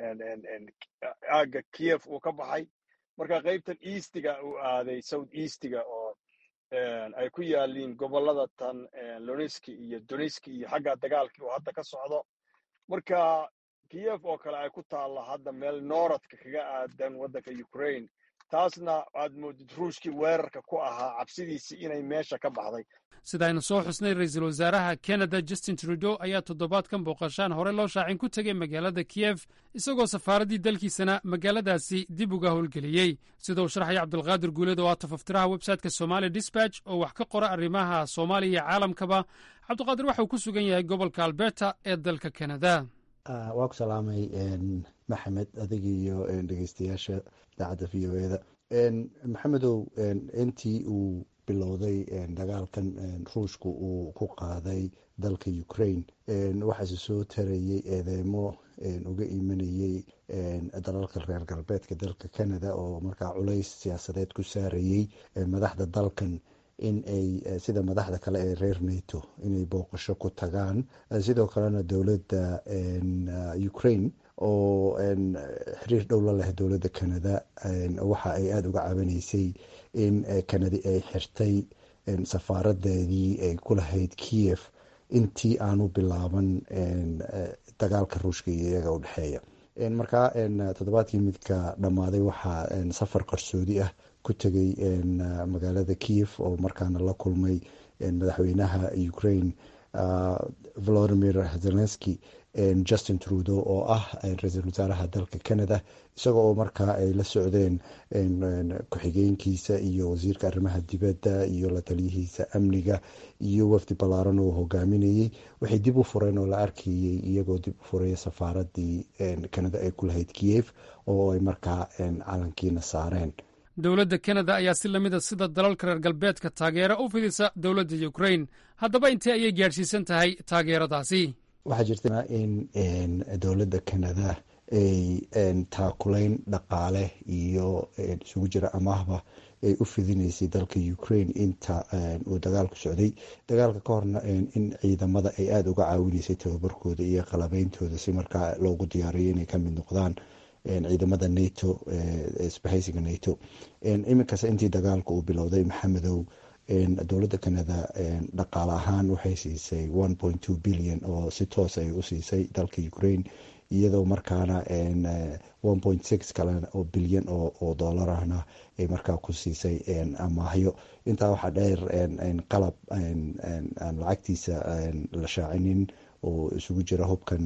aagga kiev uu ka baxay marka qaybtan eastiga uu aaday south eastiga oo ay ku yaaliin gobollada tan lonetski iyo donetski iyo xagga dagaalkii uu hadda ka socdo marka kiev oo kale ay ku taalla hadda meel nooradka kaga aadan waddanka ukraine taasna aad moodid ruushkii weerarka ku ahaa cabsidiisii inay meesha ka baxday sida aynu soo xusnay ra-iisul wasaaraha canada justin trudeau ayaa toddobaadkan booqashaan hore loo shaacin ku tegay magaalada kiev isagoo safaaraddii dalkiisana magaaladaasi dib uga howlgeliyey sida uu sharxaya cabdulqaadir guuleed oo ah tafaftiraha websayteka somali disbatch oo wax ka qora arrimaha soomaaliya iyo caalamkaba cabdiqaadir waxa uu ku sugan yahay gobolka alberta ee dalka canada waa ku salaamay maxamed adiga iyo dhegeystayaasha idaacadda v o eda maxamedow intii uu bilowday dagaalkan ruushka uu ku qaaday dalka ukraine waxaase soo tarayey eedeymo uga imanayey dalalka reer galbeedka dalka canada oo markaa culays siyaasadeed ku saarayey madaxda dalkan in ay sida madaxda kale ee reer nato inay booqasho ku tagaan sidoo kalena dowladda ukraine oo xiriir dhow la leh dowladda canada waxa ay aada uga caawinaysay in canada ay xirtay safaaradeedii ay ku lahayd kiev intii aanu bilaaban dagaalka ruushka iyo iyaga u dhexeeya markaa toddobaadkii midka dhammaaday waxaa safar qarsoodi ah ku tegay magaalada kiev oo markaana la kulmay madaxweynaha ukraine volodimir zelenski justin trudeau oo ah ra-iisul wasaaraha dalka canada isagoo oo markaa ay la socdeen ku-xigeenkiisa iyo wasiirka arrimaha dibadda iyo la taliyihiisa amniga iyo wafdi ballaaran oo hogaaminayey waxay dib u fureen oo la arkayey iyagoo dib u furaya safaaradii canada ay ku lahayd kiev oo ay markaa calankiina saareen dowladda kanada ayaa si lamida sida dalalka reer galbeedka taageero u fidisa dowladda ukrain haddaba intee ayay gaadhsiisan tahay taageeradaasi waxaa jirta in dowladda canada ay taakulayn dhaqaale iyo isugu jira amaahba ay u fidinaysay dalka ukraine inta uu dagaalku socday dagaalka ka horna in ciidamada ay aada uga caawinaysay tababarkooda iyo qalabeyntooda si markaa loogu diyaariyo inay ka mid noqdaan ciidamada nato isbahaysiga nato iminkasta intii dagaalka uu bilowday maxamedow dowladda canada dhaqaale ahaan waxay siisay one point two billion oo si toos ay u siisay dalka ukraine iyadoo markaana one point six kale oo bilyan oo doolarahna ay markaa ku siisay amaahyo intaa waxaa dheer qalab aan lacagtiisa la shaacinin oo isugu jira hubkan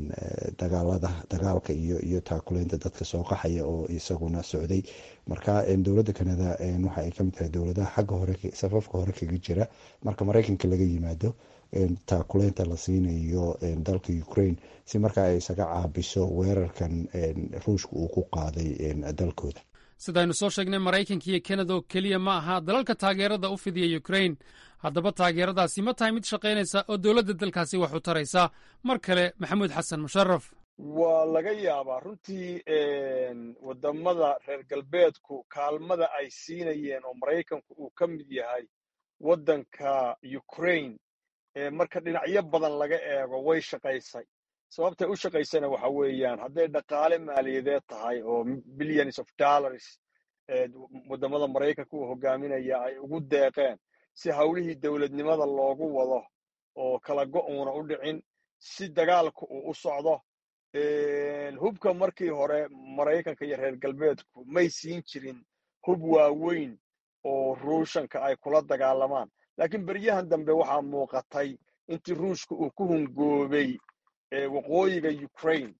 dagaalada dagaalka iyo iyo taakuleynta dadka soo qaxaya oo isaguna socday marka dowladda canada waxa ay kamid tahay dowladaha xagga hore safafka hore kaga jira marka mareykanka laga yimaado taakuleynta la siinayo dalka ukraine si markaa ay isaga caabiso weerarkan ruushka uu ku qaaday dalkooda sidaynu soo sheegnay maraykanka iyo kanada oo keliya ma aha dalalka taageerada u fidiya ukrain haddaba taageeradaasi ma tahay mid shaqaynaysa oo dowladda dalkaasi wax u taraysa mar kale maxamuud xasan musharaf waa laga yaabaa runtii waddamada reer galbeedku kaalmada ay siinayeen oo maraykanku uu ka mid yahay waddanka ukraine marka dhinacyo badan laga eego way shaqaysay sababtay u shaqaysana waxa weeyaan hadday dhaqaale maaliyadeed tahay oo billions of dollars waddamada maraykanka uu hogaaminaya ay ugu deeqeen si hawlihii dowladnimada loogu wado oo kala go-uuna u dhicin si dagaalku uu u socdo hubka markii hore maraykanka iyo reer galbeedku may siin jirin hub waaweyn oo ruushanka ay kula dagaalamaan laakiin beryahan dambe waxaa muuqatay intii ruushka uu ku hungoobay waqooyiga ukraine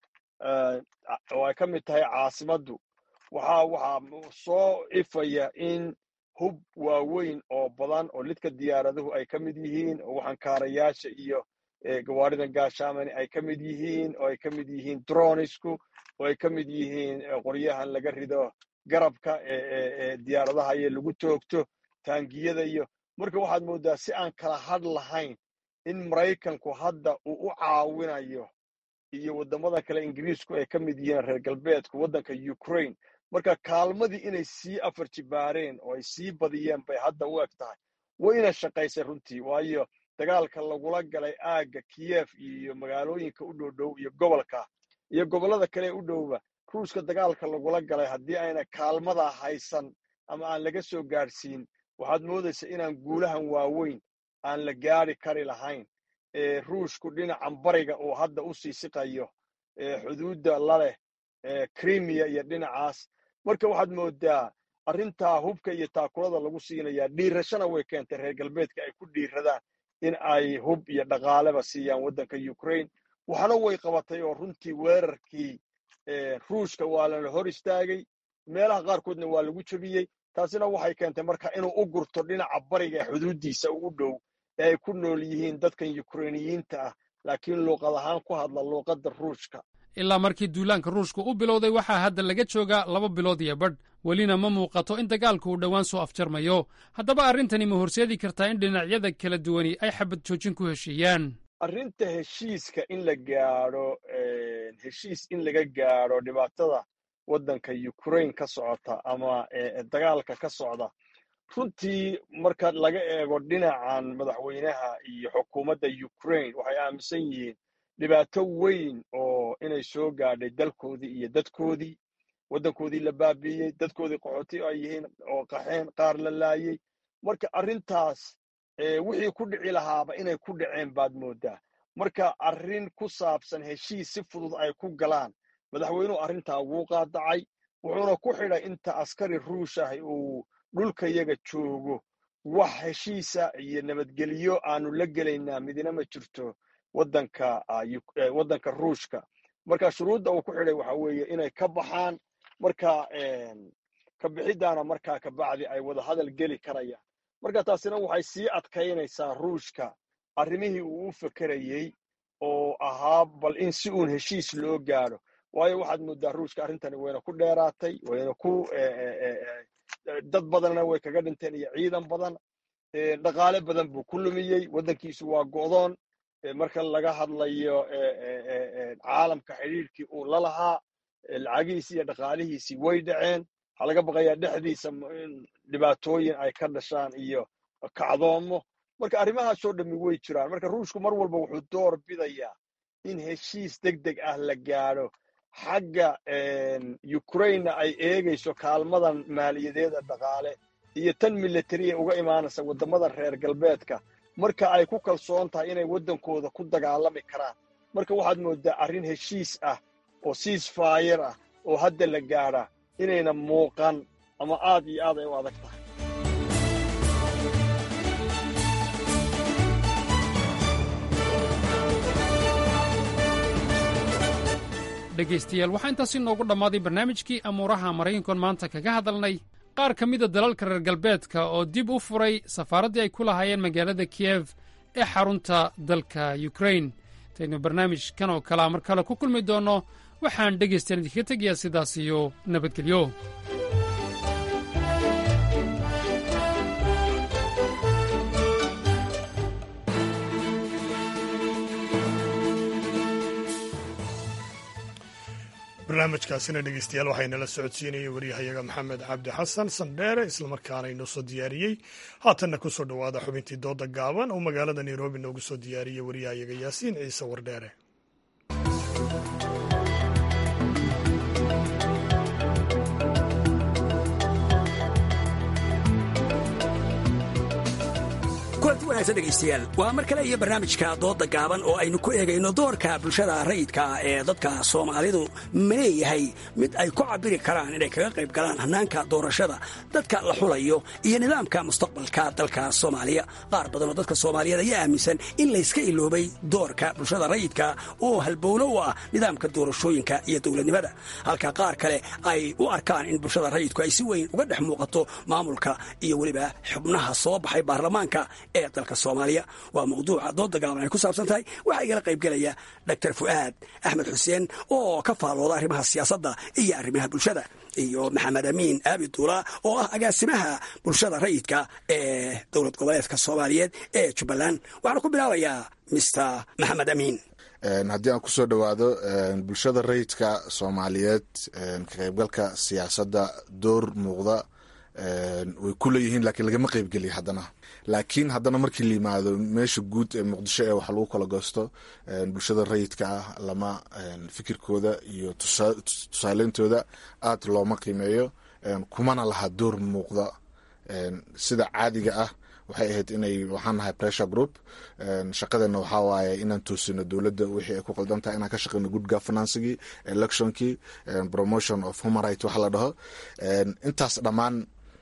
oo ay ka mid tahay caasimaddu waxaa waxaa soo ifaya in hub waaweyn oo badan oo lidka diyaaraduhu ay ka mid yihiin oo waxankaarayaasha iyo gawaaridan gaashaamani ay ka mid yihiin oo ay ka mid yihiin dronisku oo ay ka mid yihiin qoryahan laga rido garabka ee diyaaradaha iyo lagu toogto taangiyada iyo marka waxaad mooddaa si aan kala hadh lahayn in maraykanku hadda uu u caawinayo iyo waddamada kale ingiriisku ay ka mid yihiin reer galbeedku waddanka ukraine marka kaalmadii inay sii afar jibaareen oo ay sii badiyeen bay hadda u eg tahay wayna shaqaysay runtii waayo dagaalka lagula galay aagga kiyef iyo magaalooyinka u dhow dhow iyo gobolka iyo gobollada kale u dhowba ruushka dagaalka lagula galay haddii ayna kaalmadaa haysan ama aan laga soo gaadhsiin waxaad moodaysa inaan guulahan waaweyn aan la gaadhi kari lahayn ruushku dhinacan bariga uu hadda u sii siqayo xuduudda laleh krimiya iyo dhinacaas marka waxaad moodaa arrintaa hubka iyo taakulada lagu siinayaa dhiirashana way keentay reer galbeedka ay ku dhiiradaan in ay hub iyo dhaqaaleba siiyaan waddanka ukraine waxna way qabatay oo runtii weerarkii ruushka waa lala hor istaagay meelaha qaarkoodna waa lagu jebiyey taasina waxay keentay marka inuu u gurto dhinaca bariga ee xuduuddiisa ugu dhow ee ay ku nool yihiin dadkan yukrainiyiinta ah laakiin luuqad ahaan ku hadla luuqadda ruushka ilaa markii duulaanka ruushka u bilowday waxaa hadda laga joogaa laba bilood iyo badh welina ma muuqato in dagaalku uu dhowaan soo afjarmayo haddaba arrintani ma horseedi kartaa in dhinacyada kala duwani ay xabad joojin ku heshiiyaan arrinta heshiiska in la gaadho heshiis in laga gaadho dhibaatada waddanka ukraine ka socota ama dagaalka ka socda runtii marka laga eego dhinacan madaxweynaha iyo xukuumadda ukraine waxay aaminsan yihiin dhibaato weyn oo inay soo gaadhay dalkoodii iyo dadkoodii waddankoodii la baabiiyey dadkoodii qaxooti ay yihiin oo qaxeen qaar la laayey marka arrintaas wixii ku dhici lahaaba inay ku dhaceen baad mooddaa marka arrin ku saabsan heshiis si fudud ay ku galaan madaxweynuhu arrintaa wuu qaadacay wuxuuna ku xidhay inta askari ruush ah uu dhulka yaga joogo wax heshiisa iyo nabadgelyo aanu la gelaynaa midina ma jirto waddanka waddanka ruushka marka shuruudda uu ku xidhay waxa weeye inay ka baxaan marka ka bixiddaana markaa kabacdi ay wada hadal geli karayaan marka taasina waxay sii adkaynaysaa ruushka arrimihii uu u fekerayey oo ahaa bal in si uun heshiis loo gaadho waayo waxaad mooddaa ruushka arrintani wayna ku dheeraatay wayna ku dad badanna way kaga dhinteen iyo ciidan badan dhaqaale badan buu ku lumiyey waddankiisu waa go'doon marka laga hadlayo caalamka xidhiirkii uu la lahaa lacagihiisii iyo dhaqaalihiisii way dhaceen waxaa laga baqayaa dhexdiisa dhibaatooyin ay ka dhashaan iyo kacdoomo marka arrimahaasoo dhammi way jiraan marka ruushku mar walba wuxuu door bidayaa in heshiis deg deg ah la gaadho xagga ukrainena ay eegayso kaalmadan maaliyadeeda dhaqaale iyo tan militariya uga imaanaysa waddamada reer galbeedka marka ay ku kalsoon tahay inay waddankooda ku dagaalami karaan marka waxaad mooddaa arrin heshiis ah oo siis faayar ah oo hadda la gaadhaa inayna muuqan ama aad iyo aad ay u adag tahay dhegaystayaal waxaa intaasi noogu dhammaaday barnaamijkii amuuraha maraykankoon maanta kaga hadalnay qaar ka mida dalalka reer galbeedka oo dib u furay safaaraddii ay ku lahaayeen magaalada kiyef ee xarunta dalka yukrain intaynu barnaamijkan oo kalea mar kale ku kulmi doonno waxaan dhegaystayan idinkaga tegayaa sidaas iyo nabadgelyo barnaamijkaasina dhegeystayaal waxaynala socodsiinayay waryahayaga maxamed cabdi xasan sandheere islamarkaana inoo soo diyaariyey haatanna ku soo dhowaada xubintii dooda gaaban oo magaalada nairobi noogu soo diyaariyey waryahayaga yaasiin ciise wardheere kulanti wanaagsan dhegaystayaal waa mar kale iyo barnaamijka dooda gaaban oo aynu ku eegayno doorka bulshada rayidka ee dadka soomaalidu ma leeyahay mid ay ku cabiri karaan inay kaga qayb galaan hannaanka doorashada dadka la xulayo iyo nidaamka mustaqbalka dalka soomaaliya qaar badan oo dadka soomaaliyeed ayaa aaminsan in layska iloobay doorka bulshada rayidka oo halbowlo u ah nidaamka doorashooyinka iyo dowladnimada halka qaar kale ay u arkaan in bulshada rayidku ay si weyn uga dhex muuqato maamulka iyo weliba xubnaha soo baxay baarlamaanka ee dalka soomaaliya waa mawduuca dooda gaaban ay ku saabsan tahay waxaa igala qaybgelaya dr fu'aad axmed xuseen oo ka faallooda arrimaha siyaasadda iyo arrimaha bulshada iyo maxamed amiin aabi duula oo ah agaasimaha bulshada rayidka ee dowlad goboleedka soomaaliyeed ee jubbaland waxaana ku bilaabayaa mister maxamed amiin haddii aan kusoo dhowaado bulshada rayidka soomaaliyeed ka qaybgalka siyaasadda door muuqda way ku leeyihiin laakiin lagama qaybgeliya haddana laakiin haddana markii la yimaado meesha guud ee muqdisho ee wax lagu kala goosto bulshada rayidka ah lama fikirkooda iyo tusaaleyntooda aad looma qiimeeyo kumana laha door muuqda sida caadiga ah waxay ahayd inay waxaan nahay pressure group shaqadeena waxaa waaye inaan toosino dowladda wixii ay ku qaldan tahay inaan ka shaqeyno good governancegii electionkii promotion of human right waxa la dhaho intaas dhammaan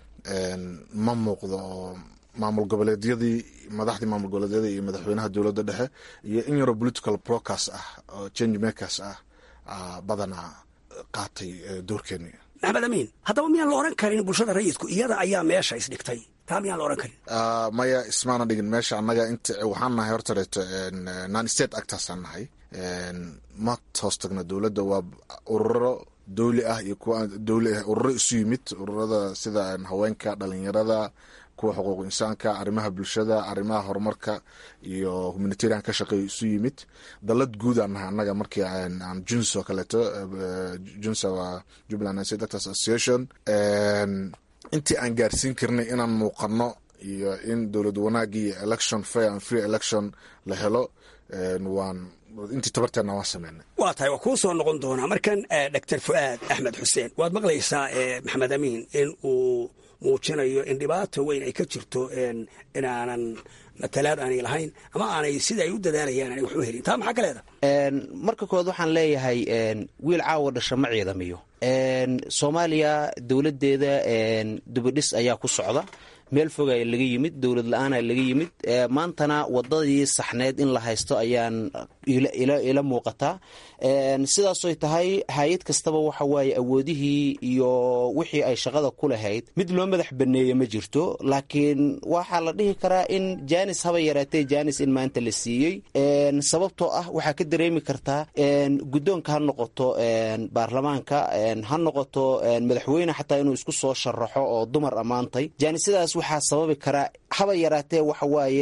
ma muuqdo oo maamul goboleedyadii madaxdii maamul goboleedyada iyo madaxweynaha dowladda dhexe iyo in yaroo political procas ah oo change makers ah badanaa qaatay doorkeeni maxamed amiin haddaba miyaan la oran karin bulshada rayidku iyada ayaa meesha isdhigtay taa miyaan la oran karin maya ismaana dhigin meesha annaga int waxaan nahay hortareeto non state actorsaan nahay ma hoos tagno dowladda waa ururo dowli ah iyo kuwa dowli ah ururo isu yimid ururada sida haweenka dhalinyarada kuwa xuquuq insaanka arrimaha bulshada arrimaha horumarka iyo humanitarian ka shaqeeyo isu yimid dalad guud aan nahay annaga markii aan juns oo kaleeto junsa waa jubbaland state actors association intii aan gaarsiin karnay inaan muuqano iyo in dowlad wanaagii iyo election fair and free election la helo waan intii tabarteena waan sameynay waa tahay waa kuu soo noqon doonaa markan doctor fu'aad axmed xuseen waad maqlaysaa maxamed amiin in uu muujinayo in dhibaato weyn ay ka jirto inaanan matalaad aanay lahayn ama aanay sida ay u dadaalayaan aanay wax u helin taa maxaa ka leeda marka kood waxaan leeyahay wiil caawa dhasha ma ciidamiyo soomaaliya dowladdeeda dubidhis ayaa ku socda meel foga laga yimid dowlad la-aana laga yimid maantana wadadii saxneed in la haysto ayaan ila muuqataa sidaasoy tahay hay-ad kastaba waxa waaye awoodihii iyo wixii ay shaqada ku lahayd mid loo madax baneeye ma jirto laakiin waxaa la dhihi karaa in janis haba yaraatee janis in maanta la siiyey sababtoo ah waxaa ka dareemi kartaa guddoonka ha noqoto baarlamaanka ha noqoto madaxweyne xataa inuu isku soo sharaxo oo dumar ammaantay janisadaas waxaa sababi karaa haba yaraatee waxa waaye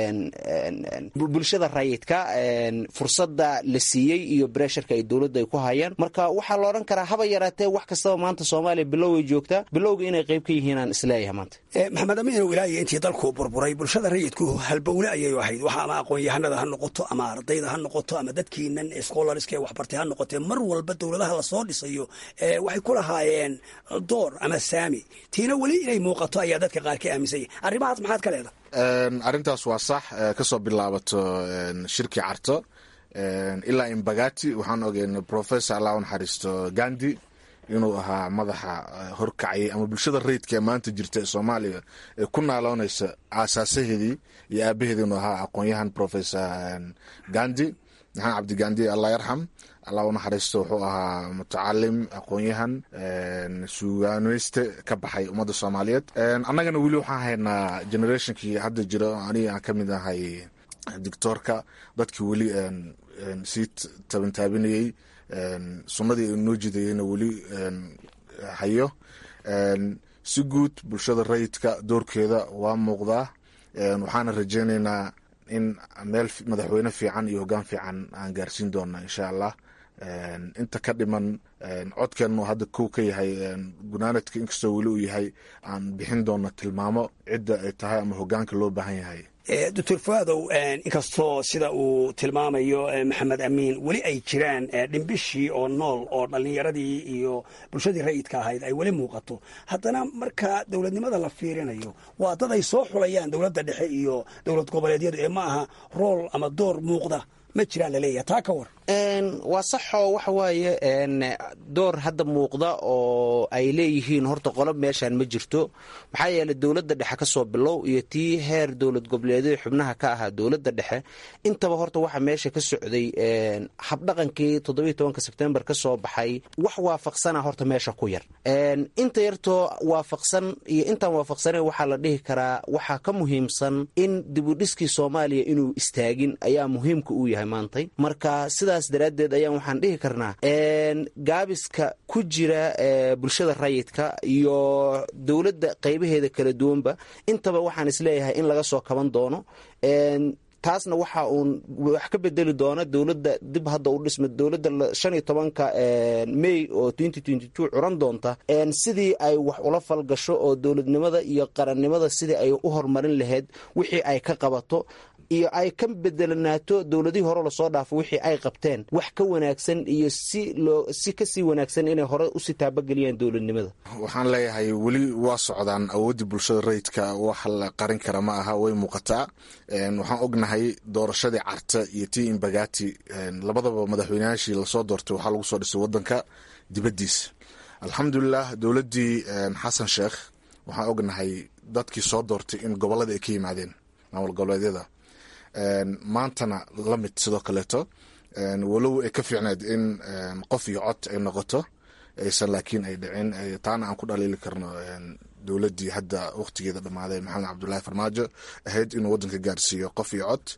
bulshada rayidka fursadda la siiyey iyo bresharka ay dowladda ay ku hayaan marka waxaa la odhan karaa haba yaraatee wax kastaba maanta soomaaliya biloway joogtaa bilowga inay qayb ka yihiinaan isleeyahay maanta maxamed amiinow ilaahiyo intii dalku burburay bulshada rayidku halbowle ayay ahayd waxa ama aqoon-yahanada ha noqoto ama ardayda ha noqoto ama dadkiinan scholariska ee waxbartay ha noqotee mar walba dowladaha lasoo dhisayo waxay ku lahaayeen door ama saami tiina weli inay muuqato ayaa dadka qaar ka aaminsanya arrimahaas maxaad ka leeda arrintaas waa sax kasoo bilaabato shirkii carto ilaa imbagati waxaan ogeyn professor allah u naxariisto gandi inuu ahaa madaxa horkacayay ama bulshada rayidka ee maanta jirta ee soomaaliya ee ku naaloonaysa aasaasaheedii iyo aabaheedii inuu ahaa aqoon-yahan professor gandi maxamed cabdi gandi allah yarxam allah u naxariisto wuxuu ahaa mutacalim aqoon-yahan suugaaneyste ka baxay ummadda soomaaliyeed annagana weli waxaan haynaa generationkii hadda jira aniga aan ka mid ahay dictoorka dadkii weli sii tabantaabinayey sunnadii noo jidayeyna weli hayo si guud bulshada rayidka doorkeeda waa muuqdaa waxaana rajeyneynaa in meel madaxweyne fiican iyo hoggaan fiican aan gaarsiin doona insha allah inta ka dhiman codkeennu hadda kow ka yahay gunaanadka inkastoo weli uu yahay aan bixin doona tilmaamo cidda ay tahay ama hoggaanka loo baahan yahay doctor fuaadow inkastoo sida uu tilmaamayo maxamed amiin weli ay jiraan dhimbishii oo nool oo dhallinyaradii iyo bulshadii rayidka ahayd ay weli muuqato haddana marka dowladnimada la fiirinayo waa dad ay soo xulayaan dowladda dhexe iyo dowlad goboleedyadu ee ma aha rool ama door muuqda ma jiraan laleeyahay taa ka war waa saxoo waxa waaye door hadda muuqda oo ay leeyihiin horta qolob meeshaan ma jirto maxaa yeeley dowladda dhexe ka soo bilow iyo tii heer dowlad goboleedyada xubnaha ka ahaa dowladda dhexe intaba horta waxa meesha ka socday habdhaqankii toddobiyo tobanka sebtembar ka soo baxay wax waafaqsana horta meesha ku yar inta yartoo waafaqsan iyo intaan waafaqsanayn waxaa la dhihi karaa waxaa ka muhiimsan in dibudhiskii soomaaliya inuu istaagin ayaa muhiimka uu yahay maantay marka sidaas daraaddeed ayaan waxaan dhihi karnaa gaabiska ku jira bulshada rayidka iyo dowladda qaybaheeda kala duwanba intaba waxaan isleeyahay in laga soo kaban doono taasna waxa uun wax ka bedeli doona dowladda dib hadda u dhisma dowladda shan iyo tobanka may oo twenty twenty two curan doonta sidii ay wax ula falgasho oo dowladnimada iyo qarannimada sidii ay u horumarin lahayd wixii ay ka qabato iyo ay ka bedelanaato dowladihii hore lasoo dhaafo wixii ay qabteen wax ka wanaagsan iyo si loo si kasii wanaagsan inay hore usii taabageliyaan dowladnimada waxaan leeyahay weli waa socdaan awooddii bulshada rayidka wax la qarin kara ma aha way muuqataa waxaan ognahay doorashadii carta iyo tii imbagati labadaba madaxweynayaashii lasoo doortay waxaa lagu soo dhisay wadanka dibaddiisa alxamdulilah dowladdii xasan sheekh waxaan ognahay dadkii soo doortay in gobolada ay ka yimaadeen maamul goboleedyada maantana la mid sidoo kaleeto walow ay ka fiicneed in qof iyo cod ay noqoto aysan laakiin ay dhicin taana aan ku dhaliili karno dowladdii hadda wakhtigeeda dhammaaday maxamed cabdulaahi farmaajo ahayd inuu waddanka gaarsiiyo qof iyo cod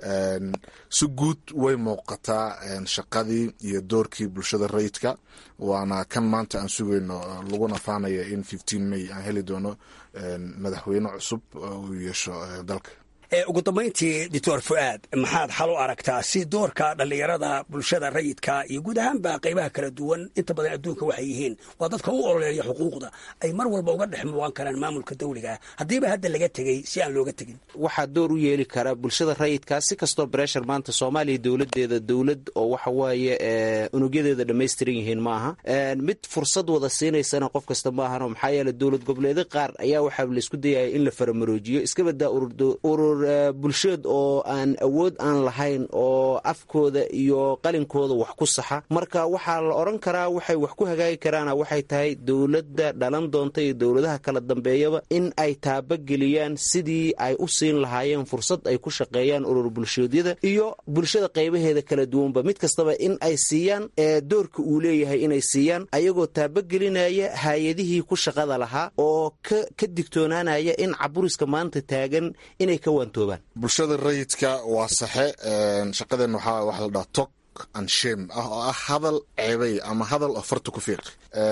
si guud way muuqataa shaqadii iyo doorkii bulshada rayidka waana kan maanta aan sugayno laguna faanaya in fifteen may aan heli doono madaxweyne cusub uu yeesho dalka ugu dambayntii doctor fu'aad maxaad xal u aragtaa si doorka dhallinyarada bulshada rayidka iyo guud ahaanba qaybaha kala duwan inta badan adduunka waxay yihiin waa dadka u ololeeya xuquuqda ay mar walba uga dhex muuqan karaan maamulka dawliga haddiiba hadda laga tegey si aan looga tegin waxaa door u yeeli kara bulshada rayidka si kastoo breshar maanta soomaaliya dowladeeda dowlad oo waxa waaye unugyadeeda dhammaystiran yihiin ma aha mid fursad wada siinaysana qof kasta ma ahano maxaa yeele dowlad goboleeda qaar ayaa waxaa laysku dayaya in la faramaroojiyo iska badaa urur bulsheed oo aan awood aan lahayn oo afkooda iyo qalinkooda wax ku saxa marka waxaa la odran karaa waxay wax ku hagaagi karaana waxay tahay dowladda dhalan doonta iyo dowladaha kala dambeeyaba in ay taabageliyaan sidii ay u siin lahaayeen fursad ay ku shaqeeyaan urur bulshoodyada iyo bulshada qaybaheeda kala duwanba mid kastaba in ay siiyaan doorka uu leeyahay inay siiyaan ayagoo taabagelinaya hay-adihii ku shaqada lahaa oo ka digtoonaanaya in caburiska maanta taagan inay ka bulshada rayidka waa saxe shaqadeen waxaa waxa la dhaha tok and shame ah oo ah hadal ceebay ama hadal oo farta ku fiiq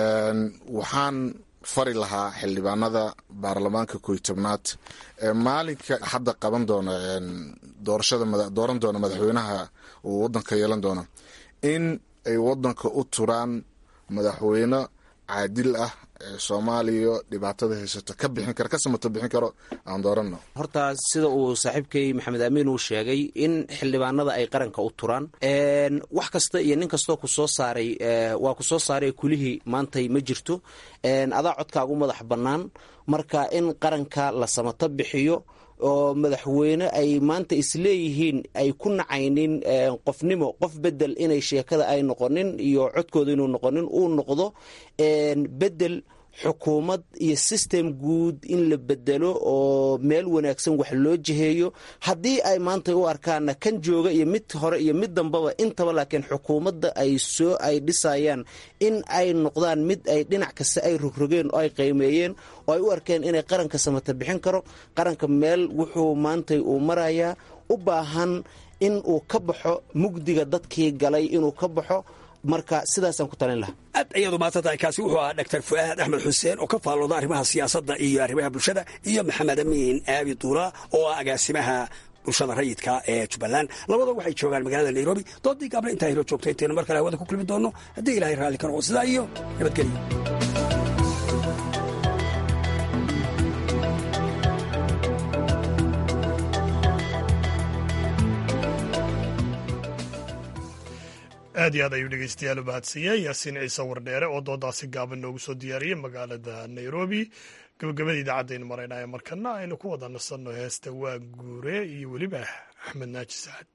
waxaan fari lahaa xildhibaanada baarlamaanka koy tobnaad maalinka hadda qaban doona doorashada dooran doona madaxweynaha uu wadanka yeelan doono in ay wadanka u turaan madaxweyne caadil ah ee soomaaliya dhibaatada haysata ka bixin kara ka samato bixin karo aan dooranno horta sida uu saaxiibkay maxamed amiin uu sheegay in xildhibaanada ay qaranka u turaan wax kasta iyo nin kastoo ku soo saaray waa ku soo saaray kulihii maantay ma jirto adaa codkaagu madax bannaan marka in qaranka la samato bixiyo oo madaxweyne ay maanta isleeyihiin ay ku nacaynin qofnimo qof bedel inay sheekada ay noqonin iyo codkooda inuu noqonin uu noqdo bedel xukuumad iyo system guud in la bedelo oo meel wanaagsan wax loo jiheeyo haddii ay maanta u arkaana kan jooga iyo mid hore iyo mid dambaba intaba laakiin xukuumadda ay soo ay dhisayaan in ay noqdaan mid ay dhinac kasta ay rogrogeen oo ay qiimeeyeen oo ay u arkeen inay qaranka samata bixin karo qaranka meel wuxuu maantay uu marayaa u baahan in uu ka baxo mugdiga dadkii galay inuu ka baxo marka sidaasaan ku talin lahaa aad ayaadu maadsantahay kaasi wuxuu ahaa doctor fu'aad axmed xuseen oo ka faallooda arrimaha siyaasadda iyo arrimaha bulshada iyo maxamed amiin aabi duula oo ah agaasimaha bulshada rayidka ee jubbaland labada waxay joogaan magaalada nairobi doodii gaable intaa hilo joogta intaynu mar kale hawada ku kulmi doonno haddii ilahay raalli ka noqo sidaa iyo nabadgelyo aad iyo aad ayuu dhegeystayaal u mahadsanyahay yaasiin ciise wardheere oo doodaasi gaaban noogu soo diyaariyey magaalada nairobi gabagabada idaacadaynu maraynaya markana aynu ku wada nasanno heesta waa guure iyo weliba axmed naaji sacad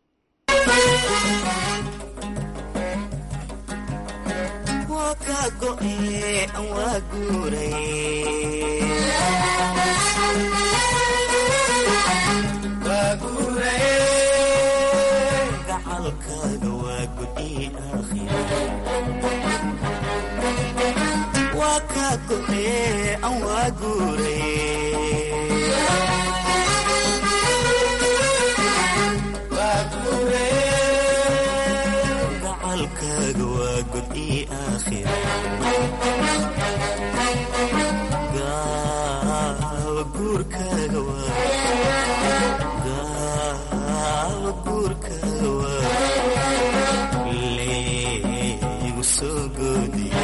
gacalkaaga waa god ii aakhira gaawa guurkaaga gaawa guurkaaga waa leegu soo goodiye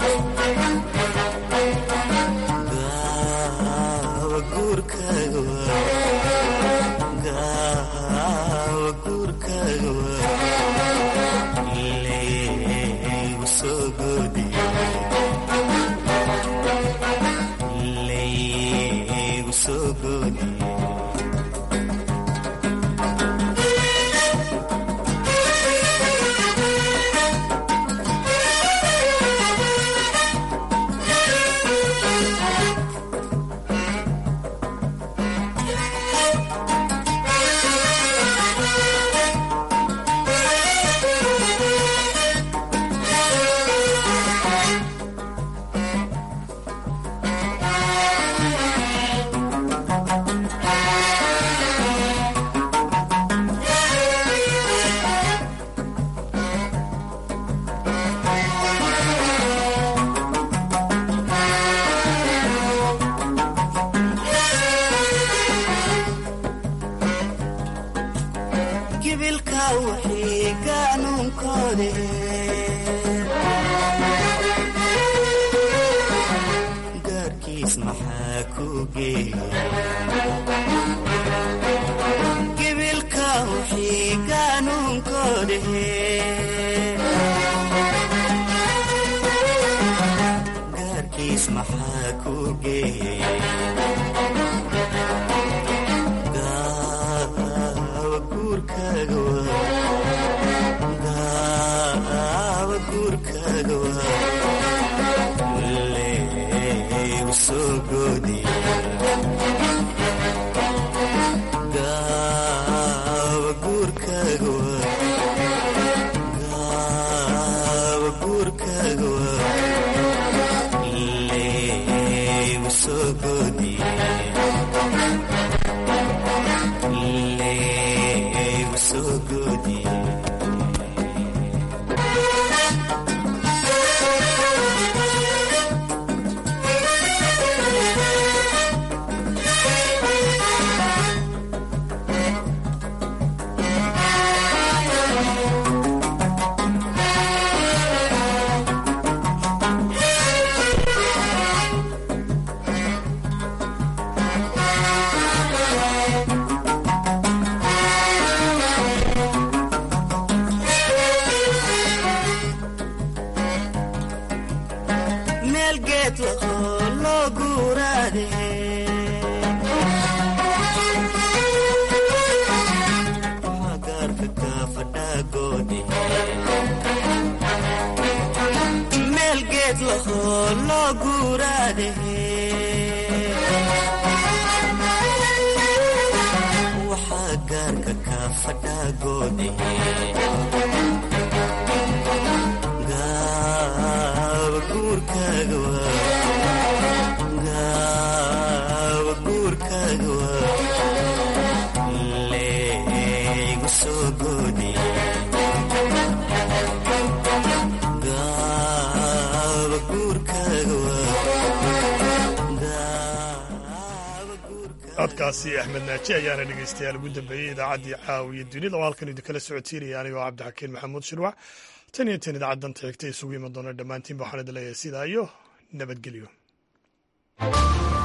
gaawa guurkaaga waa gaawa guurkaaga waa leegu soo goodiye leegu soo goodiye gibilka wixii gaanuunkoode gaarkiis maxaa ku geeyey gibilka wixii gaanuunkoode gaarkiis maxaa ku geeyey gaawa guurkaaga waa gaawa guurkaaga waa leegu soo goodiye gaawa guurkaaga waa gaawa guurkaaga waa leegu soo goodiye leegu soo goodiye meel geed lahoo loo guuraade waxaa gaarka kaa fadhaagoode meel geed lahoo loo guuraade waxaa gaarka kaa fadhaagoode gaawa guurkaaga waa gaawa guurkaaga waa leegu soo goodiye gaawa guurkaaga codkaasi axmed naaji ayaana dhegeystayaal ugu dambeeyey idaacaddii caawiya dunida oo halkan idinkala socotiinaya anigoo cabdixakiin maxamuud shirwac tan iyo tan idaacadanta xigta isugu iman doona dhammaantiinba waxaan idin leeyahay sidaa iyo nabadgelyo